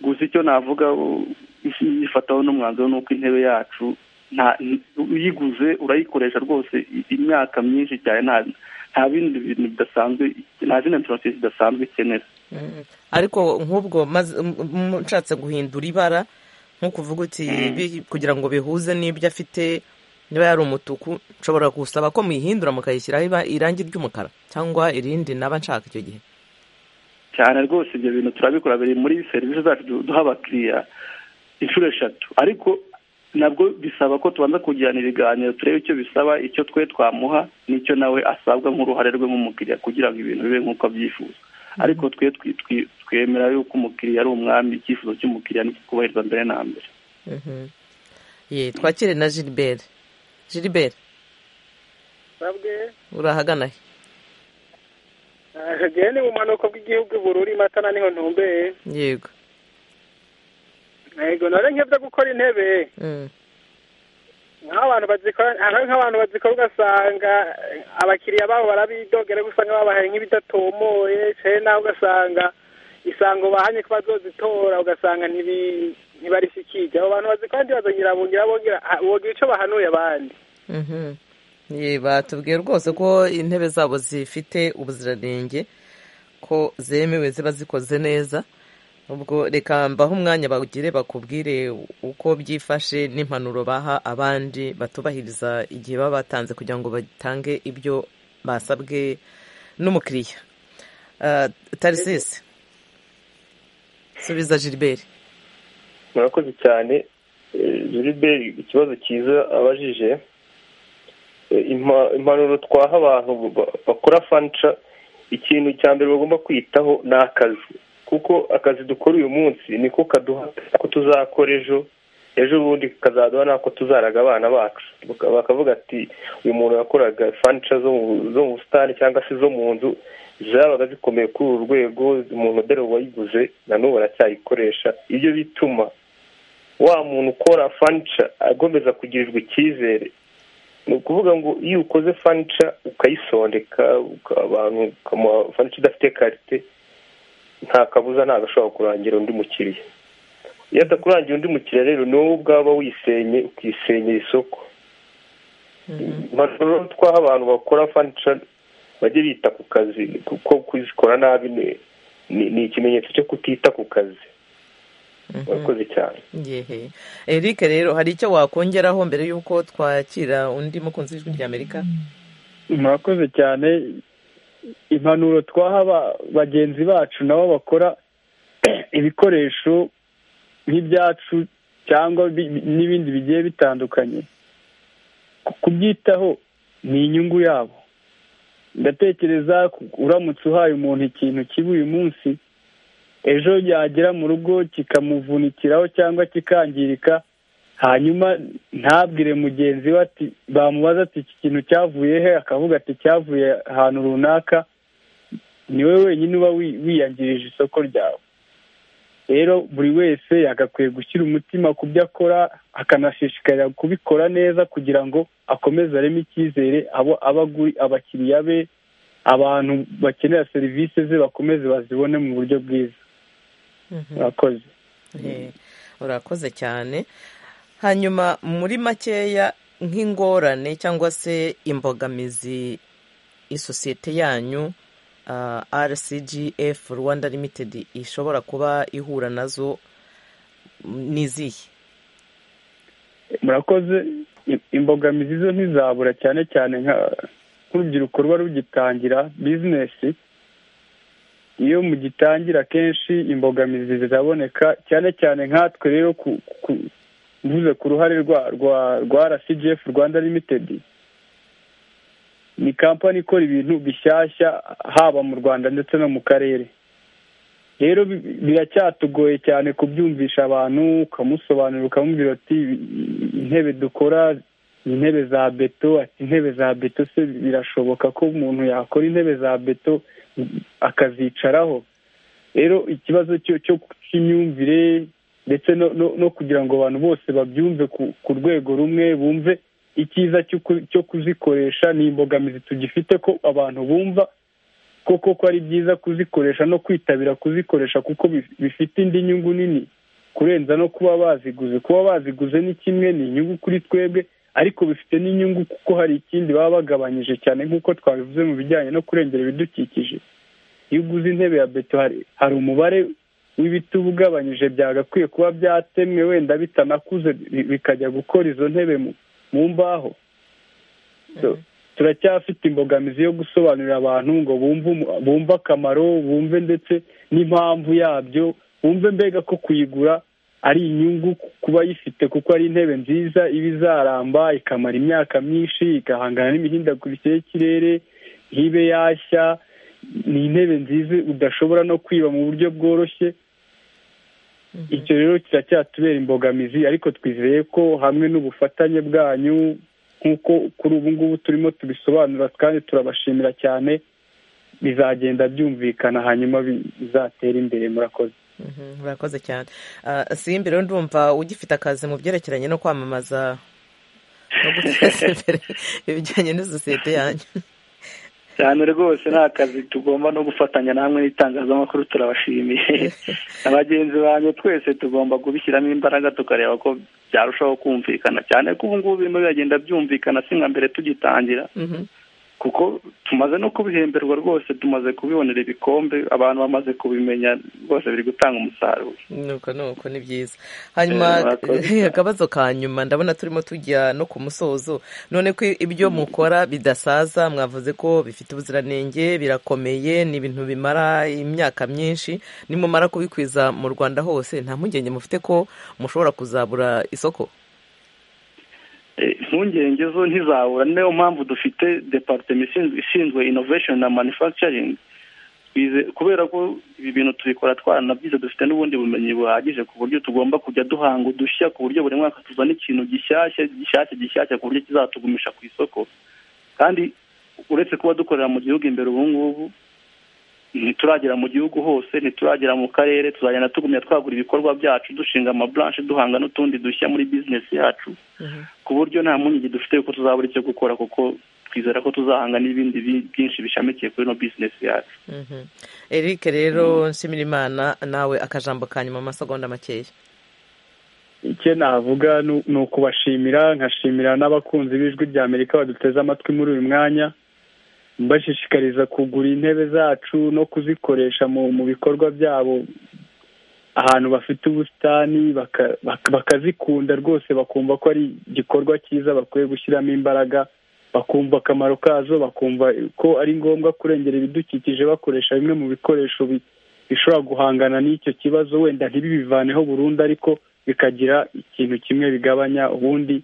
gusa icyo navuga yifataho n'umwanzuro ni uko intebe yacu uyiguze urayikoresha rwose imyaka myinshi cyane nta bindi bintu bidasanzwe nta zindi porosesi zidasanzwe ikenera ariko nk'ubwo nshatse guhindura ibara nk'ukuvuga uti kugira ngo bihuze n'ibyo afite niba yari umutuku nshobora gusaba ko muyihindura mukayishyiraho irangi ry'umukara cyangwa irindi naba nshaka icyo gihe cyane rwose ibyo bintu turabikora biri muri serivisi zacu duha abakiriya inshuro eshatu ariko nabwo bisaba ko tubanza kugirana ibiganiro turebe icyo bisaba icyo twe twamuha n'icyo nawe asabwa nk'uruhare rwe nk'umukiriya kugira ngo ibintu bibe nk'uko abyifuza ariko twe twemera yuko umukiriya ari umwami icyifuzo cy'umukiriya kubahiriza mbere na mbere ye twakire na giliberi giliberi urahagana he hagiye ni bumanuko bw'igihugu bururi matana niho ntumbeye yego ntego nore nk'ibyo gukora intebe nk'abantu bazikora nk'abantu bazikora ugasanga abakiriya babo barabidogera usanga babahaye nk'ibidatomoye cyane nawe ugasanga isango bahanye ko bazozitora ugasanga ntibarishikije abo bantu bazikora ntibazongera bongera bongera bogira icyo bahanuye abandi batubwiye rwose ko intebe zabo zifite ubuziranenge ko zemewe ziba zikoze neza ubwo reka mbaho umwanya bagire bakubwire uko byifashe n'impanuro baha abandi batubahiriza igihe baba batanze kugira ngo batange ibyo basabwe n'umukiriya tarisisi subiza giliberi murakoze cyane giliberi ikibazo cyiza abajije impanuro twaha abantu bakora fanica ikintu cya mbere bagomba kwitaho ni akazi kuko akazi dukora uyu munsi niko kaduha ko tuzakora ejo ejo bundi kazaduha n'ako tuzaraga abana bacu bakavuga ati uyu muntu yakoraga fanica zo mu busitani cyangwa se zo mu nzu zabaga zikomeye kuri uru rwego umuntu dore wayiguze nanubu aracyayikoresha ibyo bituma wa muntu ukora fanica agomeza kugirirwa icyizere ni ukuvuga ngo iyo ukoze fanica ukayisondeka abantu ukamuha fanica idafite karite nta kabuza ntabwo ashobora kurangira undi mukiriya iyo adakurangira undi mukiriya rero ni wowe ubwaba wisenye ukisenyera isoko twaha abantu bakora fanica bajye bita ku kazi kuko kuzikora nabi ni ikimenyetso cyo kutita ku kazi murakoze cyane Eric rero hari icyo wakongeraho mbere y'uko twakira undi mukunzi w'ijwi ry'amerika murakoze cyane impanuro twaha bagenzi bacu nabo bakora ibikoresho nk'ibyacu cyangwa n'ibindi bigiye bitandukanye kubyitaho ni inyungu yabo ndatekereza uramutse uhaye umuntu ikintu kibi uyu munsi ejo yagera mu rugo kikamuvunikiraho cyangwa kikangirika hanyuma ntabwire mugenzi we ati bamubaza ati iki kintu cyavuye he akavuga ati cyavuye ahantu runaka niwe wenyine uba wiyangirije isoko ryawe rero buri wese yagakwiye gushyira umutima ku byo akora akanashishikarira kubikora neza kugira ngo akomeze areme icyizere abo abakiriya be abantu bakenera serivisi ze bakomeze bazibone mu buryo bwiza murakoze urakoze cyane hanyuma muri makeya nk'ingorane cyangwa se imbogamizi isosiyete yanyu rcgf rwanda limitedi ishobora kuba ihura nazo ni izihe murakoze imbogamizi zo ntizabura cyane cyane nk'urubyiruko ruba rugitangira bizinesi iyo mugitangira akenshi imbogamizi ziraboneka cyane cyane nkatwe rero mvuze ku ruhare rwa rwa rwa rcgf rwanda limitedi ni kampani ikora ibintu bishyashya haba mu rwanda ndetse no mu karere rero biracyatugoye cyane kubyumvisha abantu ukamusobanurira ukamubwira ati intebe dukora intebe za beto ati intebe za beto se birashoboka ko umuntu yakora intebe za beto akazicaraho rero ikibazo cyo cy'imyumvire ndetse no kugira ngo abantu bose babyumve ku rwego rumwe bumve icyiza cyo kuzikoresha ni imbogamizi tugifite ko abantu bumva koko ko ari byiza kuzikoresha no kwitabira kuzikoresha kuko bifite indi nyungu nini kurenza no kuba baziguze kuba baziguze ni kimwe ni inyungu kuri twebwe ariko bifite n'inyungu kuko hari ikindi baba bagabanyije cyane nk'uko twabivuze mu bijyanye no kurengera ibidukikije iyo uguze intebe ya beto hari umubare w'ibiti uba ugabanyije byagakwiye kuba byatemwe wenda bitanakuze bikajya gukora izo ntebe mu mbaho turacyafite imbogamizi yo gusobanurira abantu ngo bumve akamaro bumve ndetse n'impamvu yabyo bumve mbega ko kuyigura ari inyungu kuba yifite kuko ari intebe nziza iba izaramba ikamara imyaka myinshi igahangana n'imihindagurikire y'ikirere ntibe yashya ni intebe nziza udashobora no kwiba mu buryo bworoshye icyo rero kiracyatubera imbogamizi ariko twizeye ko hamwe n'ubufatanye bwanyu nk'uko kuri ubu ngubu turimo tubisobanura kandi turabashimira cyane bizagenda byumvikana hanyuma bizatere imbere murakoze murakoze cyane simbi rero ndumva ugifite akazi mu byerekeranye no kwamamaza no guteza imbere ibijyanye n'isosiyete yanyu cyane rwose ni akazi tugomba no gufatanya namwe n'itangazamakuru turabashimiye abagenzi banyu twese tugomba kubishyiramo imbaraga tukareba ko byarushaho kumvikana cyane ko ubu ngubu birimo biragenda byumvikana si nka mbere tugitangira kuko tumaze no kubihemberwa rwose tumaze kubibonera ibikombe abantu bamaze kubimenya rwose biri gutanga umusaruro nuko nuko ni byiza hanyuma akabazo ka nyuma ndabona turimo tujya no ku musozo none ko ibyo mukora bidasaza mwavuze ko bifite ubuziranenge birakomeye ni ibintu bimara imyaka myinshi nimumara kubikwiza mu rwanda hose nta mpungenge mufite ko mushobora kuzabura isoko impungenge zo ntizabura niyo mpamvu dufite departement ishinzwe innovation na manufacturing kubera ko ibi bintu tubikora twaranabyize dufite n'ubundi bumenyi buhagije ku buryo tugomba kujya duhanga udushya ku buryo buri mwaka tuzana ikintu gishyashya gishyashya gishyashya ku buryo kizatugumisha ku isoko kandi uretse kuba dukorera mu gihugu imbere ubu ngubu ntituragera mu gihugu hose ntituragera mu karere tuzagenda tugumya twagura ibikorwa byacu dushinga amaburanshi duhanga n'utundi dushya muri bizinesi yacu ku buryo nta mpungenge dufite yuko tuzabura icyo gukora kuko twizera ko tuzahanga n'ibindi byinshi bishamikiye kuri ino bizinesi yacu eric rero nshimira imana nawe akajambo ka nyuma amasegonda makeya icyo navuga ni ukubashimira nkashimira n'abakunzi b'ijwi rya amerika baduteze amatwi muri uyu mwanya mbashishikariza kugura intebe zacu no kuzikoresha mu bikorwa byabo ahantu bafite ubusitani bakazikunda rwose bakumva ko ari igikorwa cyiza bakwiye gushyiramo imbaraga bakumva akamaro kazo bakumva ko ari ngombwa kurengera ibidukikije bakoresha bimwe mu bikoresho bishobora guhangana n'icyo kibazo wenda ntibibivaneho burundu ariko bikagira ikintu kimwe bigabanya ubundi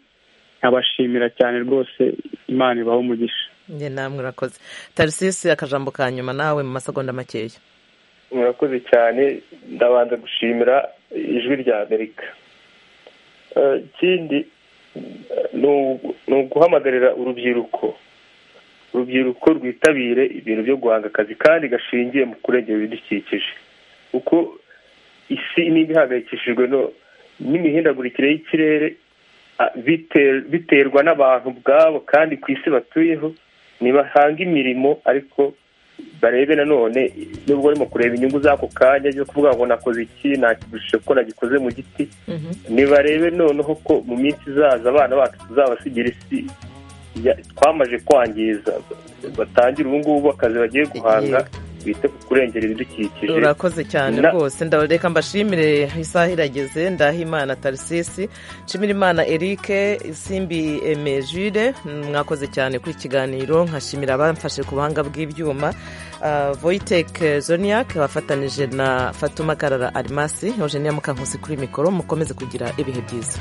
nkabashimira cyane rwose imana ibaho umugisha njye namwe urakoze tarisisi akajambo ka nyuma nawe mu masegonda makeya murakoze cyane ndabanza gushimira ijwi rya amerika ikindi ni uguhamagarira urubyiruko urubyiruko rwitabire ibintu byo guhanga akazi kandi gashingiye mu kurengera ibidukikije kuko isi niba ihangayikishijwe n'imihindagurikire y'ikirere biterwa n'abantu ubwabo kandi ku isi batuyeho ntibahanga imirimo ariko barebe nanone nubwo barimo kureba inyungu z'ako kanya yo kuvuga ngo nakoze iki nakigushije ko nagikoze mu giti nibarebe noneho ko mu minsi izaza abana bacu tuzabasigira isi twamaje kwangiza batangire ubu ngubu akazi bagiye guhanga bite ku kurengera ibidukikije urakoze cyane Na- rwose reka mbashimire isaha irageze ndahimana tarisisi nshimirimana erike simbi emejire mwakoze cyane kuri iki kiganiro nkashimira abamfashe ku buhanga bw'ibyuma Ah, voyitek zoniak wafatanije na fatuma karara arimasi eugenia mukankusi kuri mikoro mukomeze kugira ibihe byiza